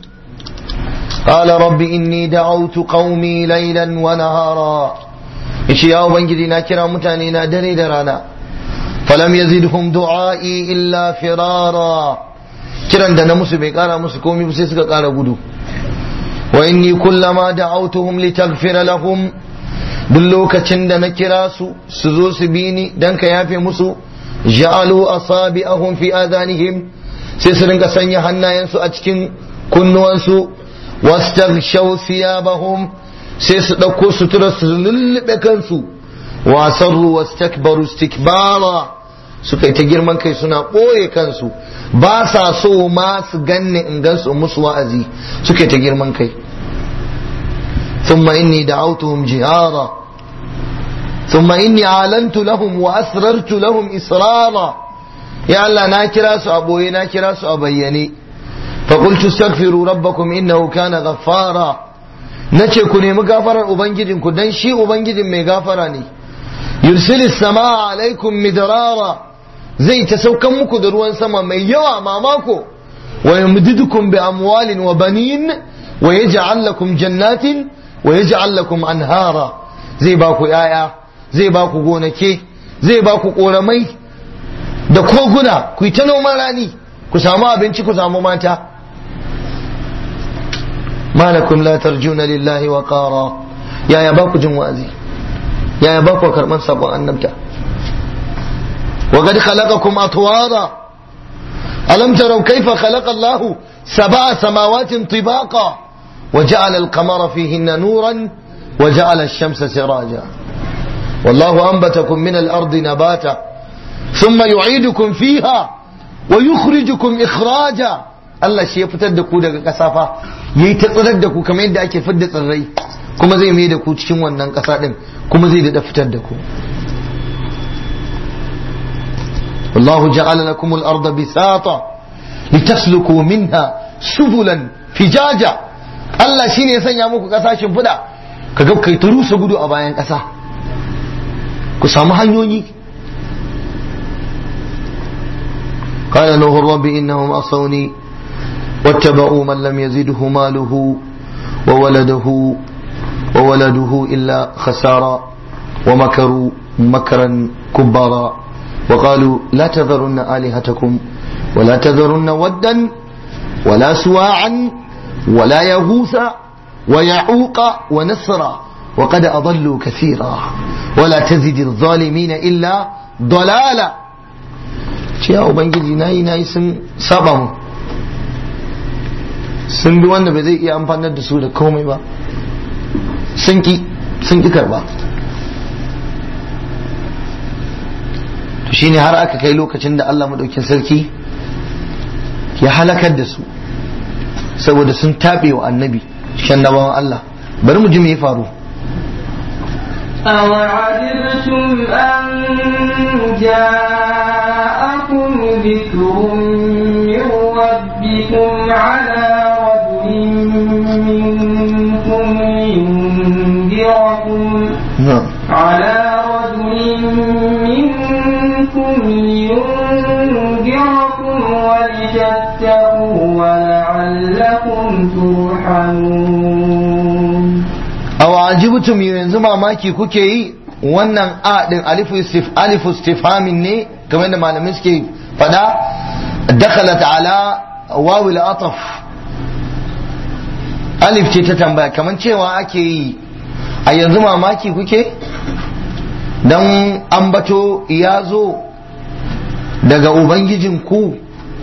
قال رب إني دعوت قومي ليلا ونهارا إيش يا أبنجدي ناكرا متانينا دري درانا falam yazidhum du'a'i illa firara kiran da na musu bai kara musu komai sai suka kara gudu wa inni kullama da'awtuhum litaghfira lahum duk lokacin da na kira su su zo su bi ni dan ka yafe musu ja'alu asabi'ahum fi adanihim sai su rinka sanya hannayensu a cikin kunnuwansu wastaghshaw thiyabahum sai su dauko sutura su lullube kansu wa sarru wastakbaru istikbara suka yi ta girman kai suna ɓoye kansu ba sa so ma su ganne in gansu musu wa'azi suka yi ta girman kai thumma inni da'awtuhum jihara thumma inni alantu lahum wa asrartu lahum israra ya Allah na kira su a ɓoye na kira su a bayyane fa qultu astaghfiru rabbakum innahu kana ghaffara nace ku nemi gafarar ubangijinku dan shi ubangijin mai gafara ne yursilis sama alaikum midrara zai ta saukan muku da ruwan sama mai yawa mamako wa yumdidukum bi amwalin wa banin wa yaj'al lakum jannatin wa yaj'al lakum anhara zai ba ku yaya zai ba ku gonake zai ba ku koramai da koguna ku yi ta noman rani ku samu abinci ku samu mata malakum la tarjuna lillahi wa qara yaya ba ku jin wa'azi yaya ba ku karban sabon annabta wa qad khalaqakum atwara alam taraw kayfa khalaqa Allahu sab'a samawatin tibaqa wa ja'ala al-qamara fihinna nuran wa ja'ala ash-shamsa siraja والله أنبتكم من الأرض نباتا ثم يعيدكم فيها ويخرجكم إخراجا Allah shi ya fitar da ku daga ƙasa fa yayi ta tsirar da ku kamar yadda ake fidda tsirrai kuma zai mai da ku cikin wannan ƙasa din kuma zai da fitar da ku wallahu ja'ala lakum al-ardha bisata litasluku minha subulan fijaja Allah shine ya sanya muku ƙasa shimfiɗa kaga kai ta rusa gudu a bayan ƙasa ku samu hanyoyi قال نوح رب إنهم عصوني واتبعوا من لم يزده ماله وولده وولده إلا خسارا ومكروا مكرا كبارا وقالوا لا تذرن آلهتكم ولا تذرن ودا ولا سواعا ولا يغوث ويعوق ونسرا وقد أضلوا كثيرا ولا تزد الظالمين إلا ضلالا يا أبنجي ناي ناي سن سبم sun bi wanda bai zai iya amfanar da su da komai ba sun ki sun ki karba to shine har aka kai lokacin da Allah madaukin sarki ya halakar da su saboda sun taɓe wa annabi shan nabawan Allah bari mu ji me ya faru أوعجبتم أن جاءكم ذكر من ربكم على منكم لينذركم na'am على رجل منكم لينذركم ولتتقوا ولعلكم ترحمون aw ajibtum yanzu mamaki kuke yi wannan a din alifu istif alifu istifhamin ne kamar da malamin suke fada dakhalat ala wawil ataf alif ce ta tambaya kamar cewa ake yi a yanzu mamaki kuke dan ambato ya zo daga ubangijinku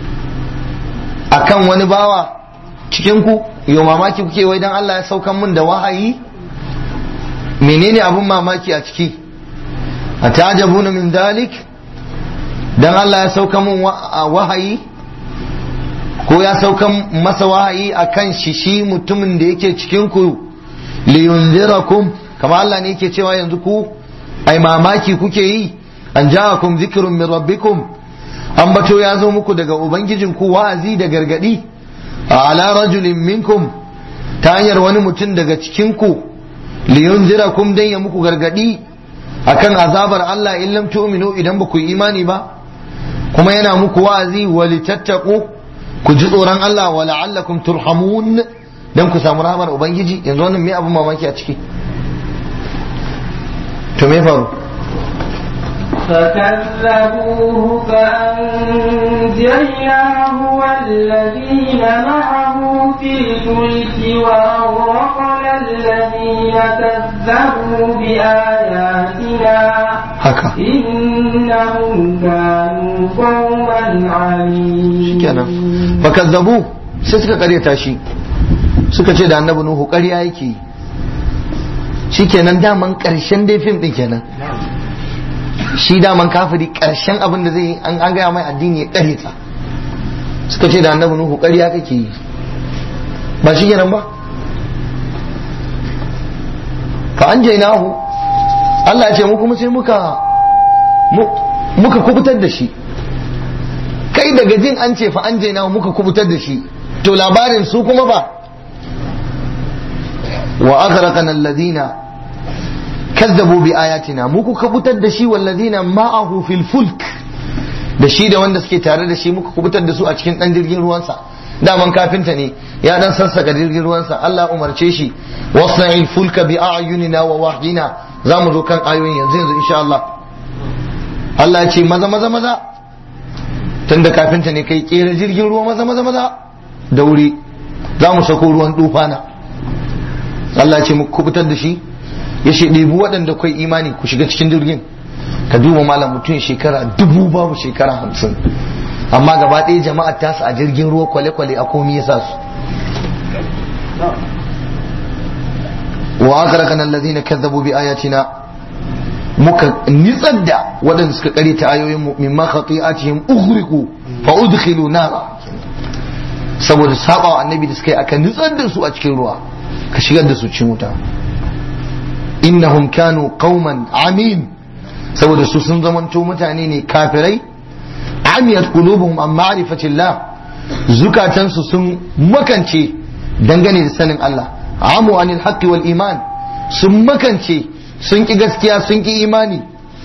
akan wani bawa cikin ku yau mamaki kuke wai dan Allah ya saukan mun da wahayi menene abun mamaki a ciki a tajabuna min dalik dan Allah ya sauka mun wahayi ko ya saukan masa wahayi akan shi shi mutumin da yake cikin ku liyunzirakum kama Allah ne yake cewa yanzu ku ai mamaki kuke yi an ja'akum zikrun min rabbikum an bato ya zo muku daga ubangijin ku wa'azi da gargadi ala rajulin minkum ta hanyar wani mutum daga cikin ku liyunzirakum dan ya muku gargadi akan azabar Allah in lam tu'minu idan ba ku yi imani ba kuma yana muku wa'azi walitattaqu ku ji tsoron Allah wa la'allakum turhamun dan ku samu rahmar ubangiji yanzu wannan me abun mamaki a ciki to me faru فكذبوه فأنجيناه والذين معه في الفلك وأغرقنا الذين كذبوا بآياتنا haka إنهم كانوا قوما عمين kenan fakazzabu sai suka karyata shi suka ce da annabi nuhu ƙarya yake shikenan daman ƙarshen dai fim din kenan shi daman kafiri ƙarshen abin da zai yi an an gaya mai addini ya ƙaryata suka ce da annabi nuhu ƙarya kake yi ba shi kenan ba fa an nahu Allah ya ce mu kuma sai muka mu- muka kubutar da shi kai daga jin an ce fa an nahu muka kubutar da shi to labarin su kuma ba wa aghraqana alladhina kazzabu bi ayatina mu kuka kubutar da shi walladhina ma'ahu fil fulk da shi da wanda suke tare da shi muka kubutar da su a cikin dan jirgin ruwansa daman kafinta ne ya dan sassaka jirgin ruwansa Allah umarce shi wasna'il fulka bi a'yunina wa wahyina zamu zo kan ayoyin yanzu yanzu insha Allah Allah ya ce maza maza maza tunda kafinta ne kai kera jirgin ruwa maza maza maza da wuri za mu sako ruwan dufana Allah ya ce mu kubutar da shi ya ce ɗebi waɗanda kai imani ku shiga cikin jirgin ka duba malam mutum shekara dubu babu shekara hamsin amma gaba ɗaya jama'a tasu a jirgin ruwa kwale-kwale a komi ya sa su wa aghraqana alladhina kazzabu bi ayatina muka nitsar da waɗanda suka kare ta ayoyin mu mimma khati'atihim ughriqu fa udkhilu nara saboda saba wa annabi da suka yi aka nitsar da su a cikin ruwa ka shigar da su cikin wuta innahum kanu qauman amin saboda su sun zamanto mutane ne kafirai amiyat qulubuhum an ma'rifatillah zukatansu sun makance dangane da sanin Allah amu anil haqqi wal iman sun makance sun ki gaskiya sun ki imani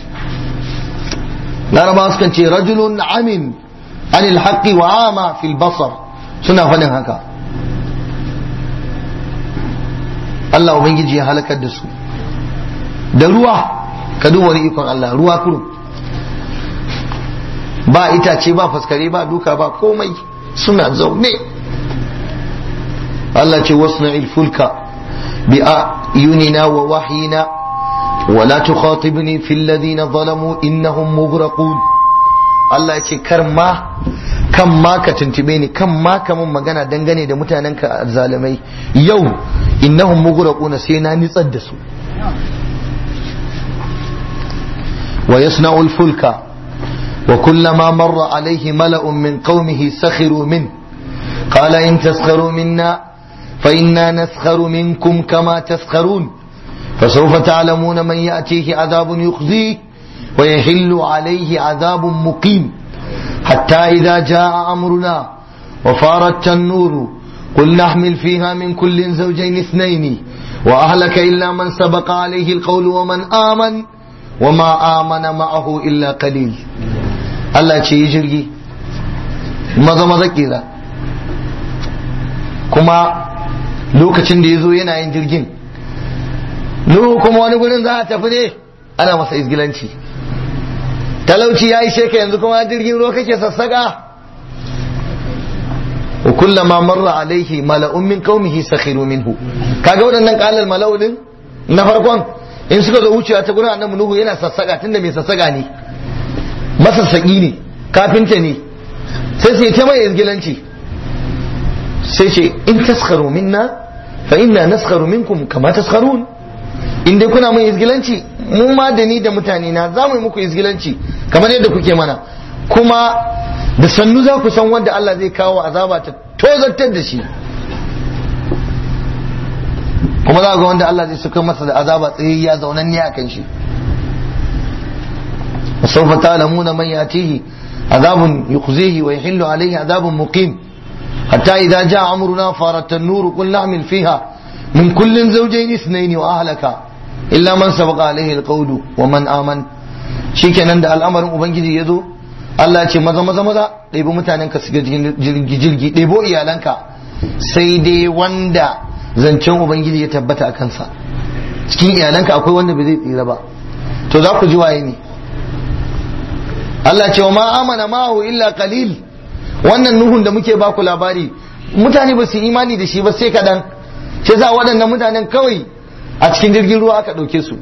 larabawa sukan ce rajulun amin anil haqqi wa ama fil basar suna faɗin haka Allah ubangiji ya halakar da su da ruwa ka duba wani ikon Allah ruwa kurum ba itace ba faskare ba duka ba komai suna zaune Allah ce wasna'il fulka bi ayunina wa wahyina ولا تخاطبني في الذين ظلموا إنهم مغرقون Allah ce kar ma kan ma ka tuntube ni kan ma ka mun magana dangane da mutanen ka zalimai yau innahum mughraquna sai na nitsar da su wa yasna'u al-fulka wa kullama marra alayhi mala'un min qaumihi sakhiru min qala in taskharu minna fa inna naskharu minkum kama taskharun فسوف تعلمون من يأتيه عذاب يخزيه ويحل عليه عذاب مقيم حتى إذا جاء أمرنا وفار التنور قل نحمل فيها من كل زوجين اثنين وأهلك إلا من سبق عليه القول ومن آمن وما آمن معه إلا قليل الله ce yi jirgi maza maza kira kuma lokacin da ya zo yana yin jirgin nuhu kuma wani gurin za a tafi ne ana masa izgilanci talauci ya ishe ka yanzu kuma jirgin ruwa kake sassaka wa kullama marra alaihi mala'un min qaumihi sakhiru minhu kaga waɗannan qalal mala'u din na farkon in suka zo wucewa ta gurin annabi nuhu yana sassaka tunda mai sassaka ne masassaki ne kafinta ne sai sai ta mai izgilanci sai ce in taskharu minna fa inna naskharu minkum kama taskharun in dai kuna mai izgilanci mu ma da ni da mutane na za mu yi muku izgilanci kamar yadda kuke mana kuma da sannu za ku san wanda Allah zai kawo azaba ta tozartar da shi kuma za ga wanda Allah zai suka masa da azaba tsayayya zaunanne a kan shi سوف تعلمون من يأتيه عذاب يخزيه ويحل عليه عذاب مقيم حتى إذا جاء أمرنا فارت النور قل نعمل فيها من كل زوجين اثنين وأهلك إلا من سبق عليه القول ومن آمن shikenan da al'amarin ubangiji ya zo Allah ce maza maza maza ɗebo mutanen ka shiga jirgi ɗebo iyalanka sai dai wanda zancen ubangiji ya tabbata a kansa cikin iyalanka akwai wanda bai zai tsira ba to za ku ji waye ne Allah ce wa ma amana ma'ahu illa qalil wannan nuhun da muke baku labari mutane ba su imani da shi ba sai kadan shi za waɗannan mutanen kawai a cikin jirgin ruwa aka ɗauke su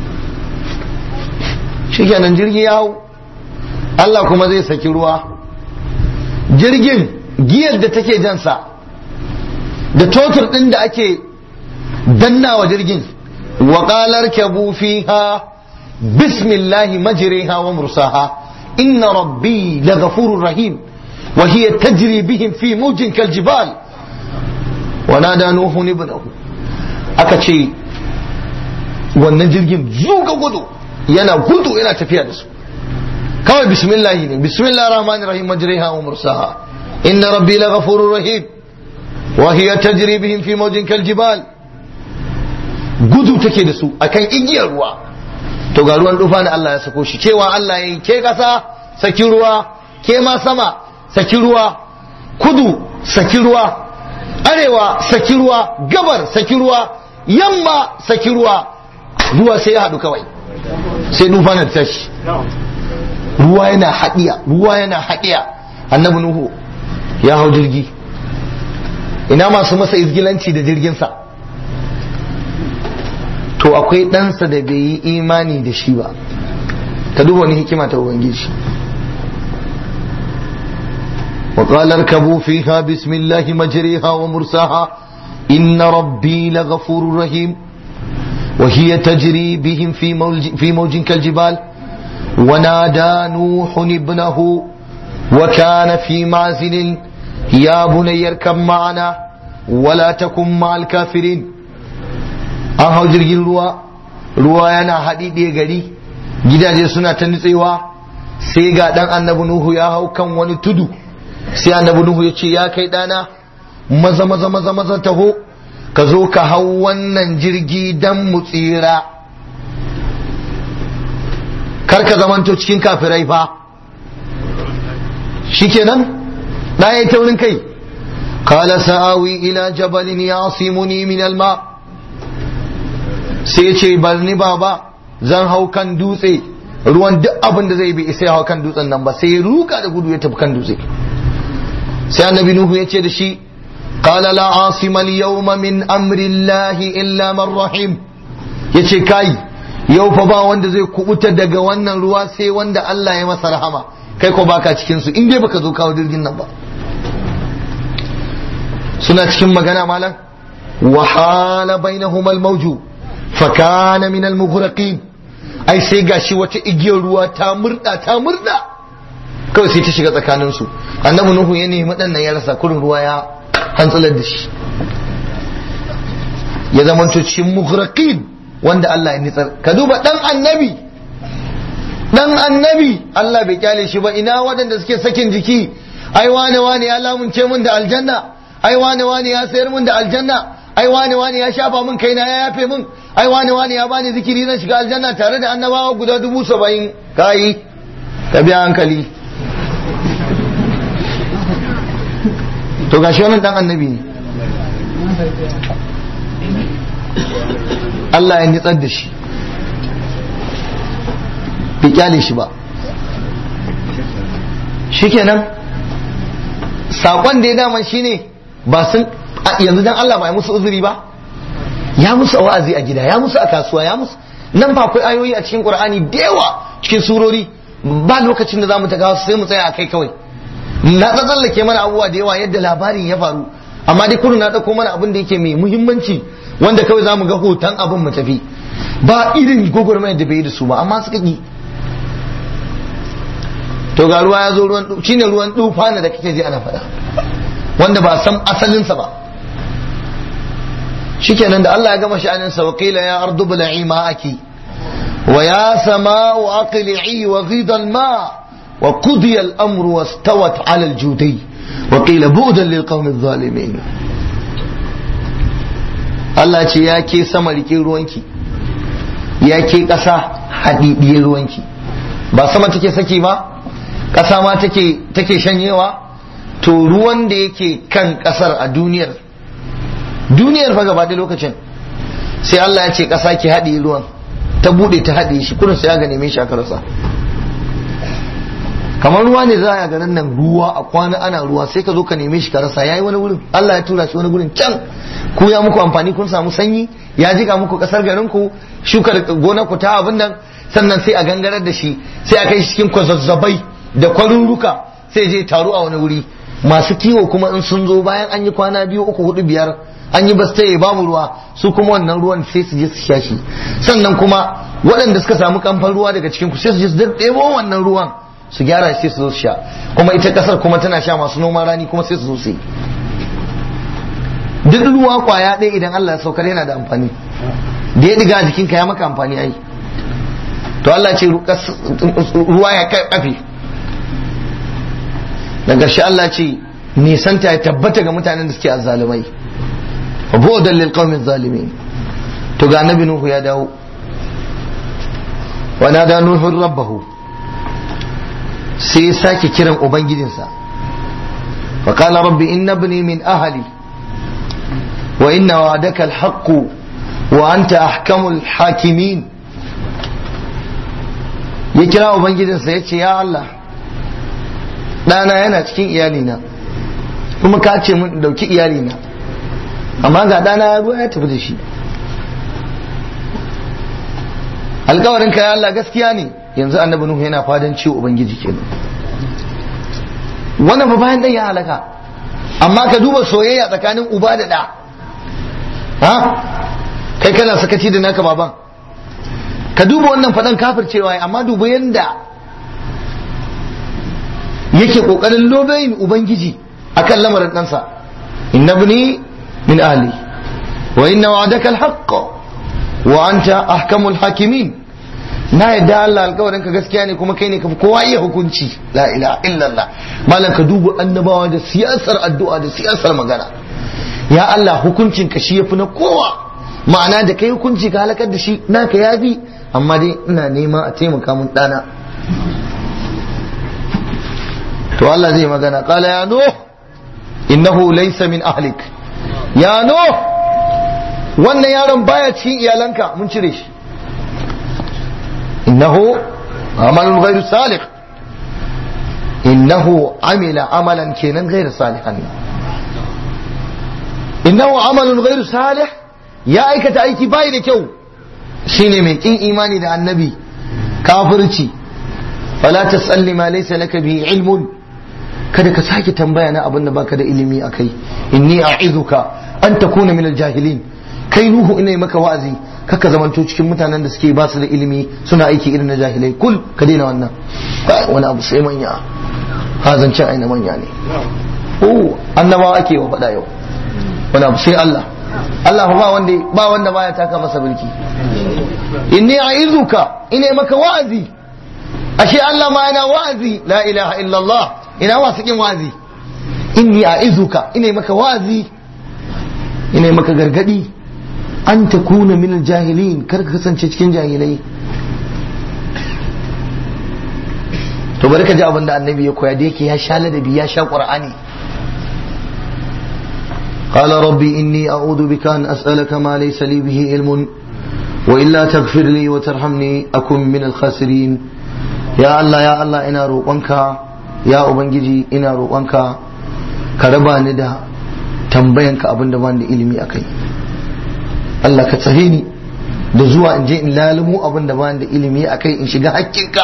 shikenan jirgi ya hau Allah kuma zai saki ruwa jirgin giyar da take jansa da totur ɗin da ake dannawa jirgin wa qalar kabu fiha bismillahi majriha wa mursaha inna rabbi laghafurur rahim wa hiya tajri bihim fi mawjin kaljibal wa nada nuhu ibnahu aka ce wannan jirgin zuga gudu yana gudu yana tafiya da su kawai bismillahi ne bismillah rahman rahim majriha wa mursaha inna rabbi la ghafurur rahim wa hiya tajri bihim fi mawjin kal jibal gudu take da su akan igiyar ruwa to ga ruwan dufa ne Allah ya sako shi cewa Allah yayi ke kasa saki ruwa ke ma sama saki ruwa kudu saki ruwa arewa saki ruwa gabar saki ruwa yamma saki ruwa ruwa sai ya haɗu kawai sai dufa na tashi ruwa yana haɗiya ruwa yana haɗiya annabi nuhu ya hau jirgi ina masu masa izgilanci da jirginsa to akwai ɗansa da bai yi imani da shi ba ka duba wani hikima ta ubangiji وقال اركبوا فيها بسم الله مجريها ومرساها إن ربي لغفور رحيم وهي تجري بهم في موج, في موج كالجبال ونادى نوح ابنه وكان في معزل يا بني اركب معنا ولا تكن مع الكافرين an hau jirgin ruwa ruwa yana haɗi ɗaya gari gidaje suna ta nutsewa sai ga ɗan annabi nuhu ya hau kan wani tudu sai annabi nuhu ya ce ya kai ɗana maza maza maza maza taho ka zo ka hau wannan jirgi dan mu tsira kar ka zamanto cikin kafirai fa shikenan na yi taurin kai qala sa'awi ila jabalin yasimuni min alma sai ya ce barni baba zan hau kan dutse ruwan duk abin da zai bi sai hau kan dutsen nan ba sai ya ruka da gudu ya tafi kan dutse sai annabi nuhu ya ce da shi qala la asima al-yawma min amri llahi illa man rahim yace kai yau fa ba wanda zai kubuta daga wannan ruwa sai wanda Allah ya masa rahama kai ko baka cikin su in dai baka zo kawo jirgin nan ba suna cikin magana malam wa hala bainahuma al-mawju fa kana min al-mughraqin ai sai gashi wata igiyar ruwa ta murda ta murda kawai sai ta shiga tsakanin su annabi nuhu ya nemi dan nan ya rasa kurin ruwa ya hantsalar da shi ya zama cikin mughraqin wanda Allah ya nitsar ka duba dan annabi dan annabi Allah bai kyale shi ba ina waɗanda suke sakin jiki ai wane wane ya lamunce mun da aljanna ai wane wane ya sayar min da aljanna ai wane wane ya shafa min kaina ya yafe min ai wane wane ya bani zikiri zan shiga aljanna tare da annabawa guda dubu saba'in kayi ka biya hankali to gashi wannan dan annabi ne Allah ya nitsar da shi bai kyale shi ba shikenan sakon da ya dama shine ba sun yanzu dan Allah ba ya musu uzuri ba ya musu a wa'azi a gida ya musu a kasuwa ya musu nan ba akwai ayoyi a cikin Qur'ani da yawa cikin surori ba lokacin da zamu ta gawa sai mu tsaya akai kawai na tsallake mana abubuwa da yawa yadda labarin ya faru amma dai kudu na dauko mana abin da yake mai muhimmanci wanda kawai zamu ga hoton abin mu tafi ba irin gogormayar da bai da su ba amma suka ki to ga ruwa ya zo ruwan shine ruwan dufana da kake ji ana faɗa wanda ba san asalinsa ba shikenan da Allah ya gama sha'anin sa waqila ya ardu bla'i ma'aki wa ya sama'u aqli'i wa ghida al-ma' wa qudiya al-amru wastawat 'ala al-judi wa qila bu'dan lil qawmi adh-dhalimin Allah ce ya ke sama rike ruwanki ya ke ƙasa haɗiɗiyar ruwanki ba sama take saki ba ƙasa ma take take shanyewa to ruwan da yake kan ƙasar a duniyar duniyar fa gaba da lokacin sai Allah ya ce ƙasa ki haɗe ruwan ta buɗe ta haɗe shi kurin sai ya neme shi aka rasa kamar ruwa ne za a garin nan ruwa a kwana ana ruwa sai ka zo ka neme shi ka rasa yayi wani wurin Allah ya tura shi wani wurin can ku ya muku amfani kun samu sanyi ya jika muku kasar garin ku shukar gonar ku ta abin nan sannan sai a gangarar da shi sai a kai shi cikin kwazazzabai da kwaruruka sai je taru a wani wuri masu kiwo kuma in sun zo bayan an yi kwana biyu uku hudu biyar an yi bastaye babu ruwa su kuma wannan ruwan sai su je su sha shi sannan kuma waɗanda suka samu kamfan ruwa daga cikin ku sai su je su ɗebo wannan ruwan su gyara sai su zo su sha kuma ita kasar kuma tana sha masu noman rani kuma sai su zo su yi duk ruwa kwaya ɗaya idan Allah ya saukar yana da amfani da ya diga jikinka ya maka amfani ai to Allah ce ruwa ya kafe da ƙarshe Allah ce nisanta ya tabbata ga mutanen da suke azzalumai wa bu'dan lil qaumiz zalimin to ga annabi nuhu ya dawo wa nada nuhu rabbahu sai ya sake kiran ubangijinsa wa qala rabbi inna ibni min ahli wa inna wa'daka al-haqq wa anta ahkamul hakimin ya kira ubangijinsa ya ce ya Allah ɗana yana cikin iyalina kuma ka ce mun ɗauki iyalina amma ga ɗana ya ruwa ya tafi da shi alkawarin ka ya Allah gaskiya ne yanzu annabi nuhu yana fadan ciwo ubangiji kenan wannan ba bayan dan ya halaka amma ka duba soyayya tsakanin uba da ɗa ha kai kana sakaci da naka baban ka duba wannan faɗan kafircewa amma duba yanda yake ƙoƙarin lobayin ubangiji akan lamarin ɗansa inna bni min ahli wa inna wa'adaka alhaqq wa anta ahkamul hakimin na yadda Allah alƙawarin ka gaskiya ne kuma kai ne kafi kowa iya hukunci la ilaha illallah malam ka duba annabawa da siyasar addu'a da siyasar magana ya Allah hukuncin ka shi yafi na kowa ma'ana da kai hukunci ka halakar da shi naka yafi amma dai ina nema a taimaka mun dana to Allah zai magana qala ya nuh innahu laysa min ahlik ya nuh wannan yaron baya cikin iyalanka mun cire shi innahu amalun ghairu salih innahu amila amalan kenan ghairu salihan innahu amalun ghairu salih ya aikata aiki bai da kyau shine mai kin imani da annabi kafirci fala tasalli ma laysa laka bi ilmun kada ka sake tambaya na abin da baka da ilimi akai inni a'izuka an takuna min aljahilin kai nuhu ina maka wa'azi kaka zamanto cikin mutanen da suke ba su da ilimi suna aiki irin na jahilai kul ka daina wannan wani abu sai manya ha zancen aina manya ne oh annabawa ake wa faɗa yau wani abu sai Allah Allah ba wanda ba wanda baya taka masa mulki inni a'izuka ina maka wa'azi ashe Allah ma yana wa'azi la ilaha illallah ina masu kin wa'azi inni a'izuka ina maka wa'azi ina maka gargadi an takuna min jahilin kar ka kasance cikin jahilai to bari ka ji abin da annabi ya koya da yake ya sha ladabi ya sha qur'ani قال ربي إني أعوذ بك أن أسألك ما ليس لي به علم وإلا تغفر لي وترحمني أكن من الخاسرين يا الله يا الله إنا روقنك يا أبنجي إنا روقنك كربا ندا تنبينك أبن دمان ilimi akai Allah ka tsare ni da zuwa in je in lalumo abin da bani da ilimi akai in shiga hakkinka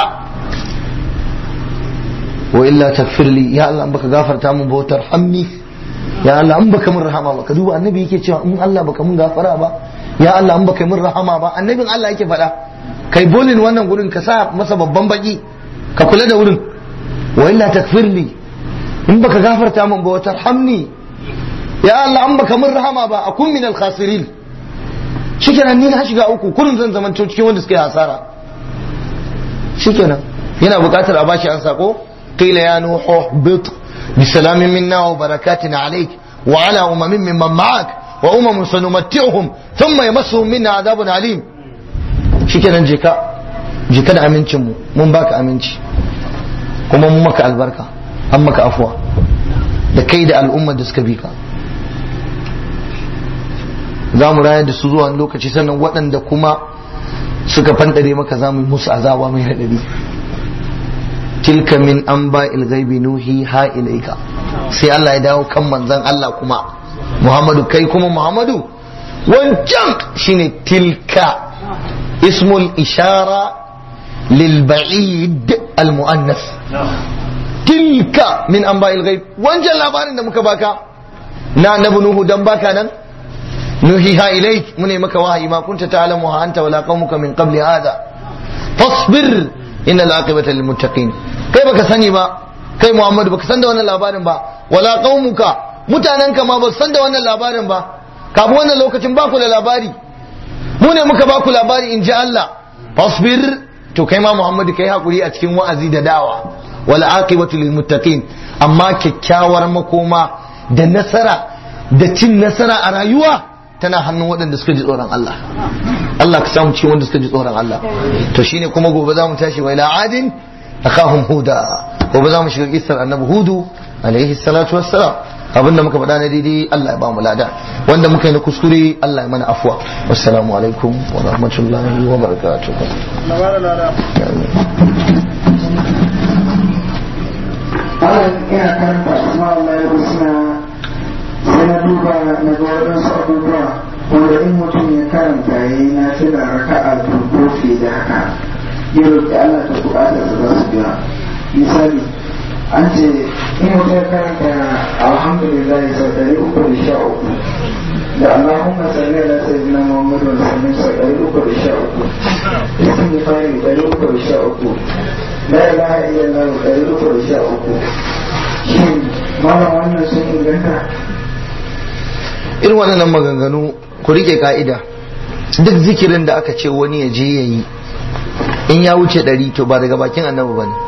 wa illa takfirli ya Allah in baka gafarta mun bautar hamni ya Allah in baka mun rahama ba ka duba annabi yake cewa in Allah baka mun gafara ba ya Allah in baka mun rahama ba annabin Allah yake faɗa kai bolin wannan gurin ka sa masa babban baki ka kula da wurin wa illa takfirli in baka gafarta mun ba wata hamni ya Allah in baka mun rahama ba akun min al-khasirin shikenan ni na shiga uku kurin zan zaman cikin wanda suka yi hasara shikenan yana buƙatar a bashi an sako qila ya nuhu bit بسلام منا وبركات عليك وعلى أمم ممن معك وأمم سنمتعهم ثم يمسهم منا عذاب عليم شكرا جيكا جيكا da amincinmu mun baka aminci kuma mun maka albarka an maka afuwa da kai da al'ummar da suka bi ka za mu rayar da su zuwa lokaci sannan waɗanda kuma suka fandare maka za mu yi musu azaba mai haɗari tilka min an ba ilgaibi nuhi ha ilaika sai Allah ya dawo kan manzan Allah kuma Muhammadu kai kuma Muhammadu wancan shine tilka ismul ishara lil ba'id al muannas tilka min an ba ilgaib wancan labarin da muka baka na annabi nuhu dan baka nan nuhi ha ilaik mune maka wahayi ma kunta ta'lamu ha anta wala qaumuka min qabli hada fasbir innal aqibata lil muttaqin kai baka sani ba kai Muhammadu baka san da wannan labarin ba wala qaumuka mutanenka ma ba san da wannan labarin ba kafin wannan lokacin ba ku da labari mu ne muka ba ku labari in ji Allah fasbir to kai ma Muhammadu kai hakuri a cikin wa'azi da dawa wala aqibatu lil muttaqin amma kyakkyawar makoma da nasara da cin nasara a rayuwa tana hannun waɗanda suka ji tsoron Allah Allah ka samu cikin wanda suka ji tsoron Allah to shine kuma gobe za mu tashi wa ila adin akahum huda gobe za mu shiga kisar annabi hudu alaihi salatu wassalam abinda muka faɗa na daidai Allah ya ba mu lada wanda muka yi na kuskure Allah ya mana afwa wassalamu alaikum wa rahmatullahi wa barakatuh Malam ina karanta Ismail Lai Husna sai na duba na ga waɗansu abubuwa wanda in mutum ya karanta ya yi na fila raka'a dubu fiye da haka ya roƙi Allah ta buƙatar da za su biya misali an ce in mutum ya karanta alhamdulillah sau ɗari uku da sha uku da Allahumma salli ala sayyidina Muhammadu wa sallim sau ɗari uku da sha uku istighfari ɗari uku da sha uku la ilaha illallah ɗari uku da sha uku shin malam wannan sun inganta irin waɗannan maganganu ku rike ka'ida duk zikirin da aka ce wani ya je ya yi in ya wuce ɗari to ba daga bakin annabi ba ne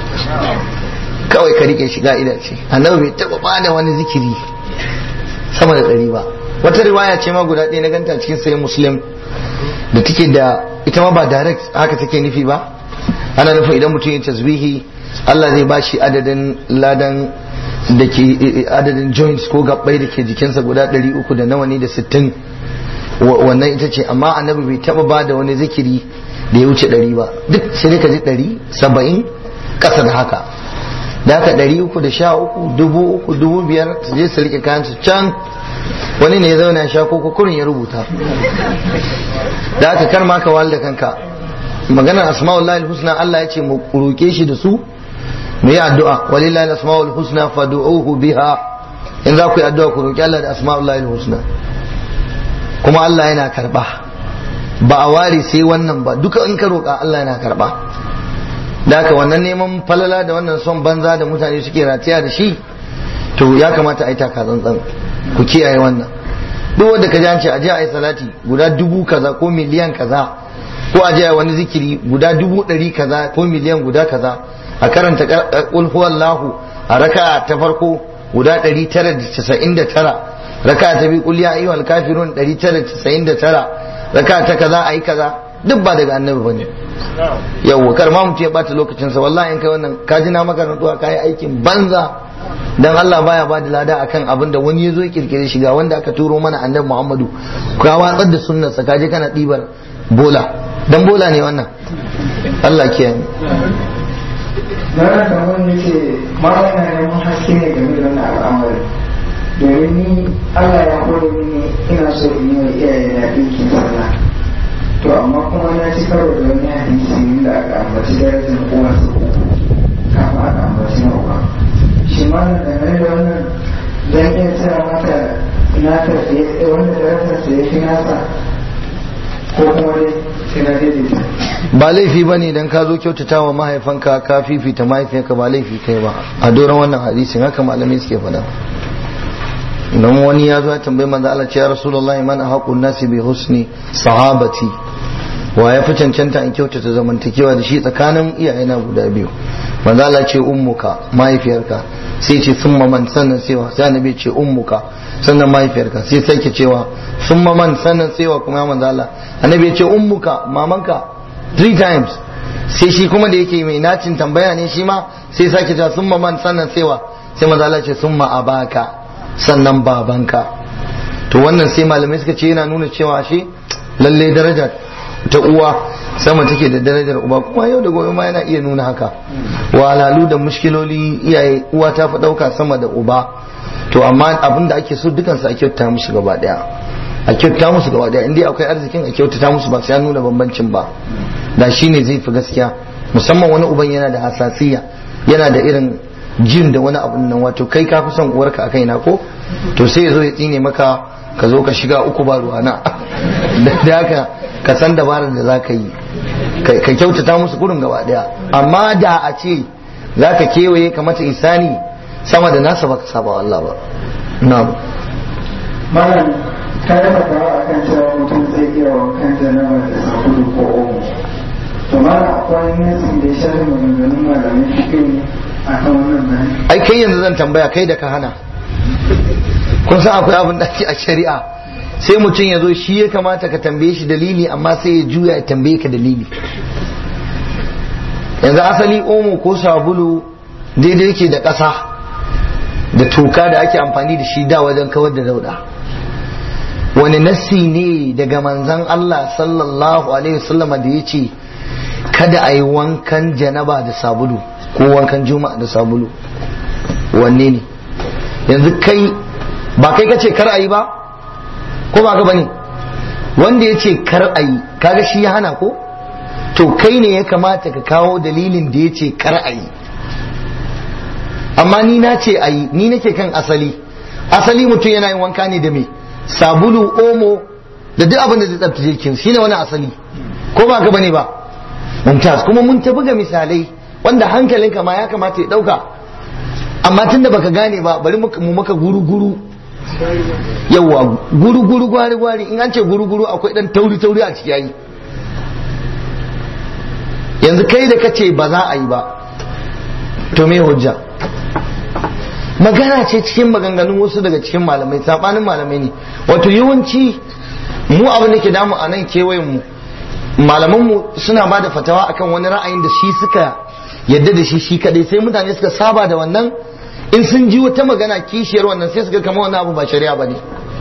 kawai ka rike shi ka'ida ce annabi bai taɓa ba da wani zikiri sama da ɗari ba wata riwaya ce ma guda ɗaya na ganta cikin sayin muslim da take da ita ma ba direct haka take nufi ba ana nufin idan mutum ya tasbihi Allah zai ba shi adadin ladan da ke adadin joints ko gabbai da ke jikinsa guda ɗari uku da nawa ne da sittin wannan ita ce amma annabi bai taba ba da wani zikiri da ya wuce ɗari ba duk sai dai ka ji ɗari saba'in ƙasa da haka da haka ɗari uku da sha uku dubu uku dubu biyar su je su riƙe kayan su can wani ne ya zauna sha ko kurin ya rubuta da haka kar ma ka wahal da kanka maganar asma'ullahi husna Allah ya ce mu roƙe shi da su mu yi addu'a walillahi asma'ul husna fad'uhu biha in za ku yi addu'a ku roƙi Allah da asma'ullahi husna kuma Allah yana karba ba a ware sai wannan ba duka in ka roƙa Allah yana karba da haka wannan neman falala da wannan son banza da mutane suke rataya da shi to ya kamata a yi taka tsantsan ku kiyaye wannan duk wanda ka ji an ce a je a yi salati guda dubu kaza ko miliyan kaza ko a je a wani zikiri guda dubu ɗari kaza ko miliyan guda kaza a karanta qul huwallahu a raka ta farko guda 999 raka ta bi kulliya ayyuhal kafirun 999 raka ta kaza ayi kaza duk ba daga annabi bane yawwa kar ma mutum ya bata lokacin sa wallahi in kai wannan ka ji na maka rantsuwa kai aikin banza dan Allah baya ba da lada akan abin da wani ya zo ya kirkire shi ga wanda aka turo mana annabi Muhammadu ka watsar da sunnar sa kaje kana dibar bola dan bola ne wannan Allah kiyaye Dara da wani ce mara na neman haske ne game da wannan al'amari domin ni Allah ya kore mini ina so in yi wa iyaye na ɗinkin sallah to amma kuma na ci karo da wani hadisi inda aka ambaci darajar uwa su uku kafin aka ambaci na uwa shi ma na dangane da wannan dan iya tsaya mata na tafiye wanda darajar sa ya fi nasa ko kuma dai sai na daidaita ba laifi ba ne don ka zo kyautata wa mahaifanka ka fifita mahaifiyarka ba laifi kai ba a doron wannan hadisin haka malamai suke faɗa don wani ya zo ya tambayi manzo Allah ce ya rasulullahi man ahaqun nasi bi husni sahabati wa ya fi cancanta in kyautata zamantakewa da shi tsakanin iyayena guda biyu manzo Allah ce ummuka mahaifiyarka sai ce summa man sannan sewa sai annabi ce ummuka sannan mahaifiyarka sai sake cewa summa man sannan sewa kuma ya manzo Allah annabi ya ce ummuka mamanka three times sai shi kuma da yake mai nacin tambaya ne shi ma sai sake cewa summa man sannan sewa sai manzo Allah ce summa abaka sannan babanka to wannan sai malamai suka ce yana nuna cewa shi lalle daraja ta uwa sama take da darajar uba kuma yau da gobe ma yana iya nuna haka walalu da mushkiloli iyaye uwa ta fi ɗauka sama da uba to amma abin da ake so dukansu a kyauta musu gaba daya a kyauta musu gaba daya inda akwai arzikin a kyautata musu ba sai an nuna bambancin ba da shine zai fi gaskiya musamman wani uban yana da hasasiya yana da irin jin da wani abun nan wato kai ka fi son uwarka a kaina ko to sai ya zo ya tsine maka ka zo ka shiga uku ba ruwana da haka ka san dabarar da za ka yi ka kyautata musu gurin gaba daya amma da a ce za ka kewaye ka mata isani sama da nasa baka saba wa Allah ba na'am malam ka yi fatawa a kan cewa mutum zai iya wankan janaba da sabulu ko omo to malam akwai nasin da ya shafi maganganun malamin fikiru a kan wannan bayani ai kai yanzu zan tambaya kai da ka hana kun san akwai abin da ake a shari'a sai mutum ya zo shi ya kamata ka tambaye shi dalili amma sai ya juya ya tambaye ka dalili yanzu asali omo ko sabulu daidai yake da ƙasa da toka da ake amfani da shi da wajen kawar da dauda wani nassi ne daga manzan Allah sallallahu alaihi wasallam da ya ce kada a yi wankan janaba da sabulu ko wankan juma'a da sabulu wanne ne yanzu kai ba kai kace kar a yi ba ko ba ka bane wanda ya ce kar a yi kaga shi ya hana ko to kai ne ya kamata ka kawo dalilin da ya ce kar a yi amma ni na ce a yi ni nake kan asali asali mutum yana yin wanka ne da me sabulu omo da duk abin da zai tsabtace jikin shi ne wani asali ko ba ka bane ba mumtaz kuma mun ta buga misalai wanda hankalinka ma ya kamata ya dauka amma tunda baka gane ba bari mu maka guru guru yawa guru guru gwari gwari in an ce guru guru akwai dan tauri tauri a ciki yayi yanzu kai da kace ba za a yi ba to me hujja magana ce cikin maganganun wasu daga cikin malamai sabanin malamai ne wato yawanci mu abin da ke damu a nan kewayen mu malaman mu suna ba da fatawa akan wani ra'ayin da shi suka yadda da shi shi kadai sai mutane suka saba da wannan in sun ji wata magana kishiyar wannan sai suka kama wannan abu ba shari'a ba ne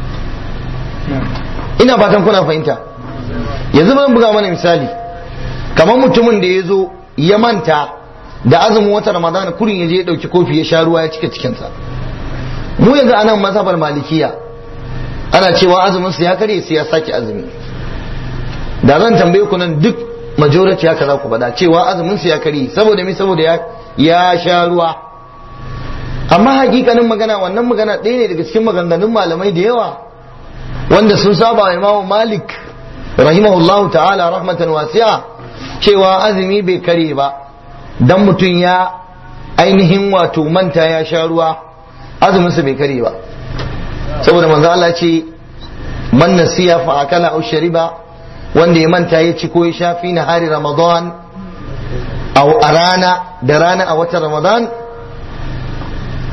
ina fatan kuna fahimta yanzu ban buga mana misali kamar mutumin da ya zo ya manta da azumin wata ramadana kurin ya je ya dauki kofi ya sha ruwa ya cika cikinsa mu yanzu anan mazhabar malikiya ana cewa azumin sa ya kare sai ya sake azumi da zan tambaye ku nan duk majority haka za ku faɗa cewa azumin sa ya kare saboda me saboda ya ya sha ruwa amma hakikanin magana wannan magana ɗaya ne daga cikin maganganun malamai da yawa wanda sun saba wa imamu malik rahimahullahu ta'ala rahmatan wasi'a cewa azumi bai kare ba dan mutum ya ainihin wato manta ya sha ruwa azuminsa bai kare ba saboda manzo Allah ce man nasiya fa akala aw shariba wanda ya manta ya ci ko ya sha fi nahari ramadan aw a rana da rana a watan ramadan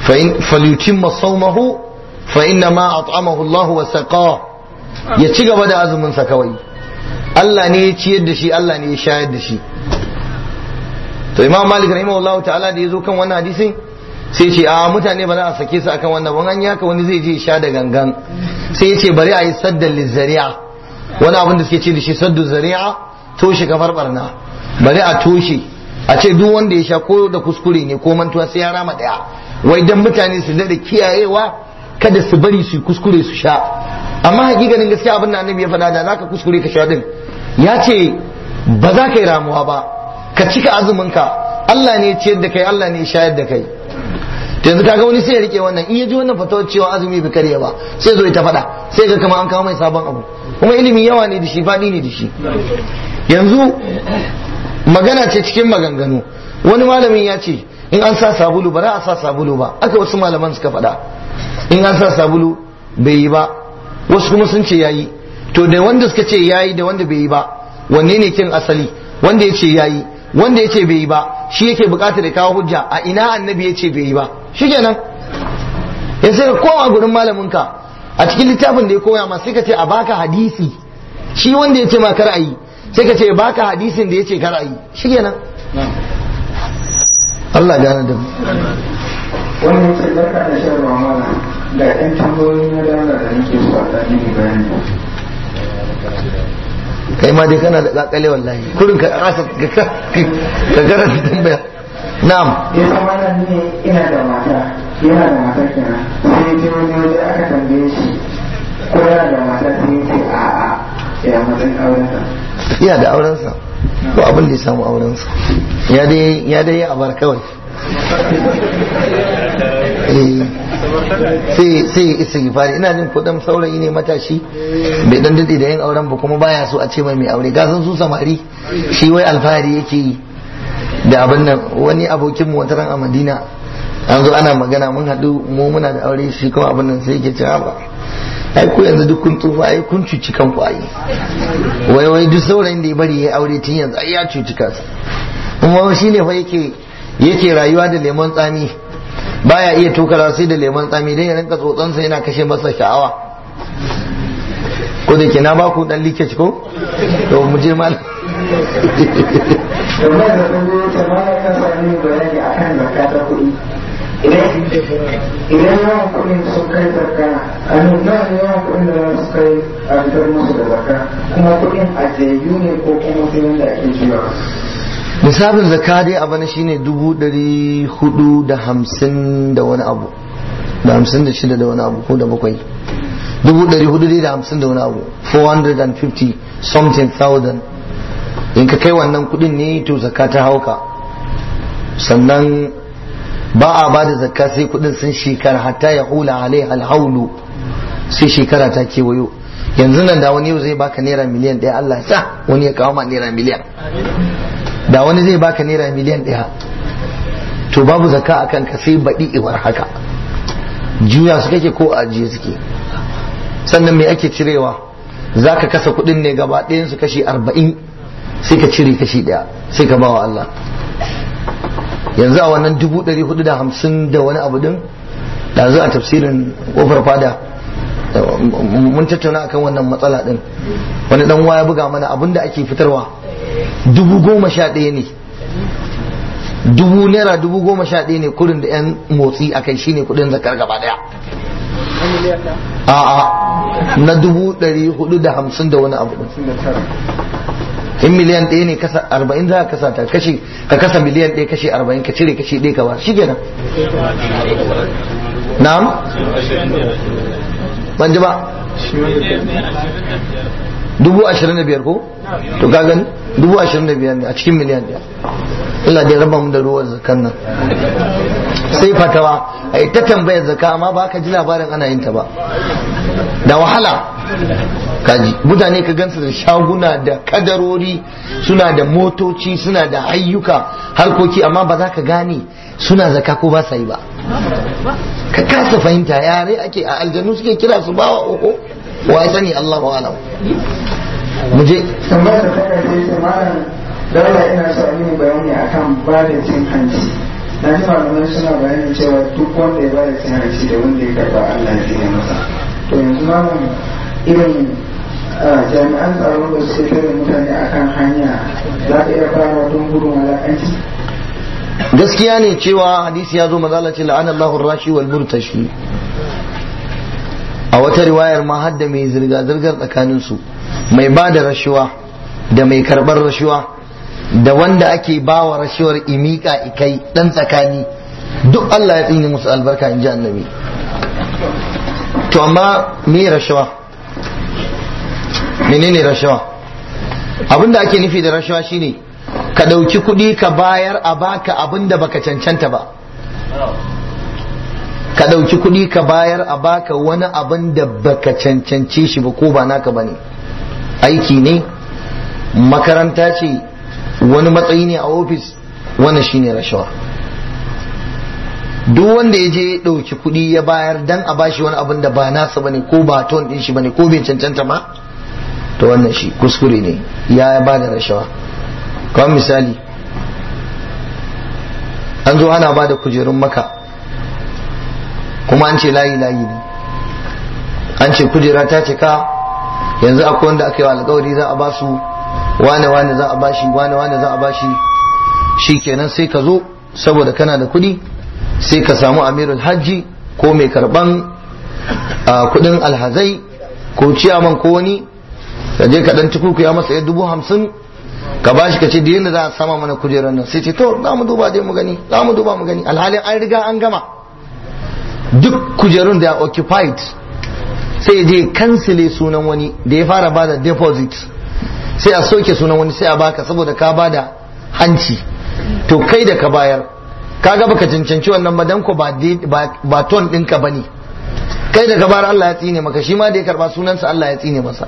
fa in falyutimma sawmahu fa inna ma at'amahu Allah wa saqah ya ci gaba da azumin sa kawai Allah ne ya ciyar da shi Allah ne ya shayar da shi to Imam Malik rahimahullahu ta'ala da yazo kan wannan hadisin sai ce a mutane ba za a sake su akan wannan ban an yi haka wani zai je sha da gangan sai ya ce bari a yi saddan lizzari'a wani abin da suke ce da shi saddu zari'a toshe kafar barna bari a toshe a ce duk wanda ya sha ko da kuskure ne ko mantuwa sai ya rama daya wai dan mutane su da kiyayewa kada su bari su kuskure su sha amma hakikanin gaskiya abin da annabi ya faɗa da zaka kuskure ka sha din ya ce ba za ka yi ramuwa ba ka cika azumin ka Allah ne ya ciyar da kai Allah ne ya shayar da kai yanzu kaga wani sai ya rike wannan in ya ji wannan fatawar cewa azumi bai karya ba sai zo ya ta faɗa sai ga kama an kawo mai sabon abu kuma ilimi yawa ne da shi faɗi ne da shi yanzu magana ce cikin maganganu wani malamin ya ce in an sa sabulu ba za a sa sabulu ba aka wasu malaman suka faɗa in an sa sabulu bai yi ba wasu kuma sun ce yayi to da wanda suka ce yayi da wanda bai yi ba wanne ne kin asali wanda ya ce yayi wanda ya ce bai yi ba shi yake bukatar da kawo hujja a ina annabi ya ce bai yi ba shi kenan yanzu sai ka koma gurin malamin ka a cikin littafin da ya koya ma sai ka ce a baka hadisi shi wanda ya ce ma kar a yi sai ka ce baka hadisin da ya ce kar a yi shi kenan Allah gane da mu wannan ce barka da shan ruwa mana ga ɗan tambayoyi na dala da nake so a ɗan yi bayani kai ma dai kana da kakale wallahi kurin ka kasa ka karanta tambaya na'am ya zama nan ne ina da mata yana da mata kenan sai ya je wani waje aka tambaye shi ko yana da mata sai ya ce a'a ya matsayin aurensa iya da aurensa ko abin da ya samu aurensa ya dai ya dai a bar kawai Eh, sai sai ya isa gifari ina jin kudin saurayi ne matashi bai dan dade da yin auren ba kuma baya so a ce mai mai aure gasan su samari shi wai alfahari yake yi da abin nan wani abokin mu wata ran a Madina an zo ana magana mun haɗu mu muna da aure shi kuma abin nan sai yake cewa ba ai ku yanzu duk kun tsufa ai kun cuci kanku ai wai wai duk saurayin da ya bari ya aure tun yanzu ai ya cuci kansa kuma shi ne fa yake yake rayuwa da lemon tsami baya iya tokara sai da lemon tsami dan ya rinka tsotsansa yana kashe masa sha'awa ko da ke na ba ku dan leakage ko to mu je mal domin da sun zo ta ma ya sami bayani akan zakka ta kuɗi idan yawan kuɗin sun kai zakka a nuna yawan kuɗin da su kai a fitar musu da zakka kuma kuɗin ajiyayyu ne ko kuma sai wanda ake juyawa lissafin zakka dai a bana shine dubu ɗari hudu da hamsin da wani abu da hamsin da shida da wani abu ko da bakwai dubu ɗari hudu dai da hamsin da wani abu 450 something thousand in ka kai wannan kudin ne to zakka ta hauka sannan ba a ba da zakka sai kudin sun shekara hatta ya hula alai alhaulu sai shekara ta kewayo yanzu nan da wani yau zai baka naira miliyan ɗaya Allah ya sa wani ya kawo ma naira miliyan da wani zai baka naira miliyan ɗaya to babu zakka a kanka sai baɗi iwar haka juya su kake ko ajiye suke sannan me ake cirewa za ka kasa kuɗin ne gaba ɗayan su kashi arba'in sai ka cire kashi ɗaya sai ka bawa Allah yanzu a wannan dubu ɗari hudu da hamsin da wani abu din da a tafsirin ƙofar fada mun tattauna akan wannan matsala din wani dan waya buga mana abin da ake fitarwa dubu goma sha ɗaya ne dubu naira dubu goma sha ɗaya ne kudin da yan motsi a kai shine kudin zakar gaba ɗaya a'a na dubu ɗari hudu da hamsin da wani abu in miliyan ɗaya ne kasa arba'in za ka kasa ta kashi ka kasa miliyan ɗaya kashi arba'in ka cire kashi ɗaya ka ba shi kenan na'am ban ji ba dubu ashirin da biyar ko to ka gani dubu ashirin da biyar ne a cikin miliyan ɗaya Allah dai raba mu da ruwan zakan nan sai fatawa ai ta tambayar zaka amma ba ka ji labarin ana yin ta ba da wahala kaji mutane ka gansu da shaguna da kadarori suna da motoci suna da ayyuka harkoki amma ba za ka gane suna zaka ko ba sa yi ba ka kasa fahimta yare ake a aljanu suke kira su bawa uku wa ya sani Allah wa alam mu je tambayar da ta kai sai malam dole ina so a yi bayani akan ba da cin hanci na ji malamai suna bayani cewa duk wanda ya bada cin hanci da wanda ya karba Allah ya tsine masa to yanzu malam irin jami'an tsaro da suke tare mutane akan hanya za ka iya fara don gudun walakanci gaskiya ne cewa hadisi ya zo mazala ce la'anallahu rashi wal murtashi a wata riwayar ma hadda mai zirga-zirgar tsakanin su mai ba da rashuwa da mai karbar rashuwa da wanda ake ba wa rashuwar imika ikai dan tsakani duk Allah ya tsine musu albarka in ji annabi to amma me rashawa menene rashawa abinda ake nufi da rashawa shine ka ɗauki kuɗi ka bayar a baka abin da baka cancanta ba ka ɗauki kuɗi ka bayar a baka wani abin da baka cancance shi ba ko ba naka ba ne aiki ne makaranta ce wani matsayi ne a ofis wani shine rashawa duk wanda ya je ɗauki kuɗi ya bayar dan a bashi wani abin da ba nasa bane ko ba ton ɗin shi bane ko bai cancanta ba to wannan shi kuskure ne ya ba da rashawa kawai misali an zo ana ba da kujerun maka kuma an ce layi layi ne an ce kujera ta cika yanzu akwai wanda aka yi alkawari za a ba su wane wane za a bashi wane wane za a bashi shi kenan sai ka zo saboda kana da kuɗi sai ka samu amirul hajji ko mai karban kudin alhazai ko ciyaman ko wani ka je ka dan tukuku ya masa dubu hamsin ka bashi ka ce da yadda za a sama mana kujerar nan sai ce to za mu duba dai mu gani za mu duba mu gani alhalin an riga an gama duk kujerun da ya occupied sai ya je kansile sunan wani da ya fara bada deposit sai a soke sunan wani sai a baka saboda ka bada hanci to kai da ka bayar kaga baka cancanci wannan ba dan ko ba ba ton ɗinka ba ne kai da ka bayar Allah ya tsine maka shi ma da ya karba sunansa Allah ya tsine masa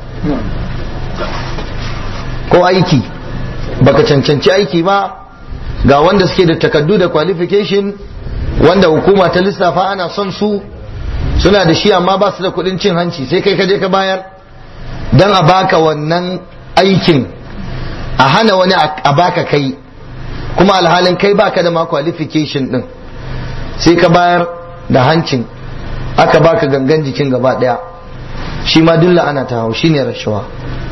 ko aiki baka cancanci aiki ba ga wanda suke da takaddu da qualification wanda hukuma ta lissafa ana son su suna da shi amma ba su da kudin cin hanci sai kai ka je ka bayar dan a baka wannan aikin a hana wani a baka kai kuma alhalin kai baka da ma qualification din sai ka bayar da hancin aka baka gangan jikin gaba daya shi ma dulla ana ta hau shine rashawa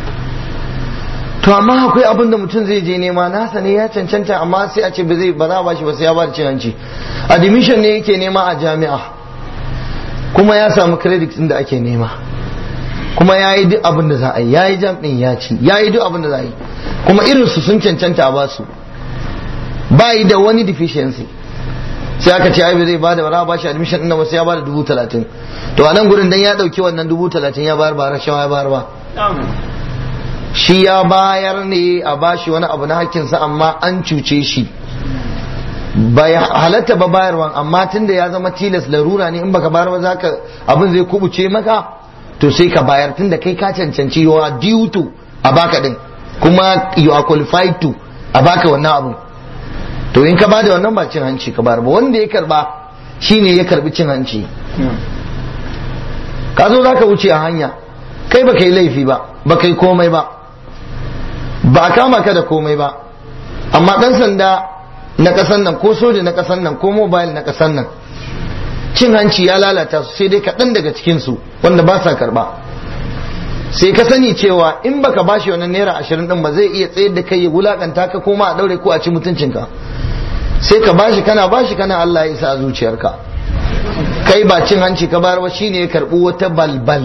to amma akwai abin da mutum zai je nema nasa ne ya cancanta amma sai a ce ba zai ba za a bashi ba sai ya ba da cin hanci admission ne yake nema a jami'a kuma ya samu credit din da ake nema kuma ya yi duk abin da za a yi ya yi jam din ya ci ya yi duk abin da za a yi kuma irin su sun cancanta a basu ba yi da wani deficiency sai aka ce ai ba zai bada ba za a bashi admission din ba sai ya bada dubu talatin to a nan gurin dan ya dauki wannan dubu talatin ya bayar ba rashawa ya bayar ba shi ya bayar ne a bashi wani abu na hakkinsa amma an cuce shi bai halatta ba bayarwan amma tunda ya zama tilas larura ne in baka bayar ba zaka abin zai kubuce maka to sai ka bayar tunda kai ka cancanci you are due to a baka din kuma you are qualified to a baka wannan abin to in ka bada wannan ba cin hanci ka bayar ba wanda ya karba shine ya karbi cin hanci ka zo zaka wuce a hanya kai baka yi laifi ba baka yi komai ba ba a kama ka da komai ba amma dan sanda na kasan nan ko soja na kasan nan ko mobile na kasan nan cin hanci ya lalata su sai dai kaɗan daga cikinsu wanda ba sa karɓa sai ka sani cewa in baka bashi wannan naira ashirin din ba zai iya tsayar da kai ya wulakanta ka koma a ɗaure ko a ci mutuncinka sai ka bashi kana bashi kana Allah ya isa a zuciyarka kai ba cin hanci ka bayar ba shine ya karɓi wata balbal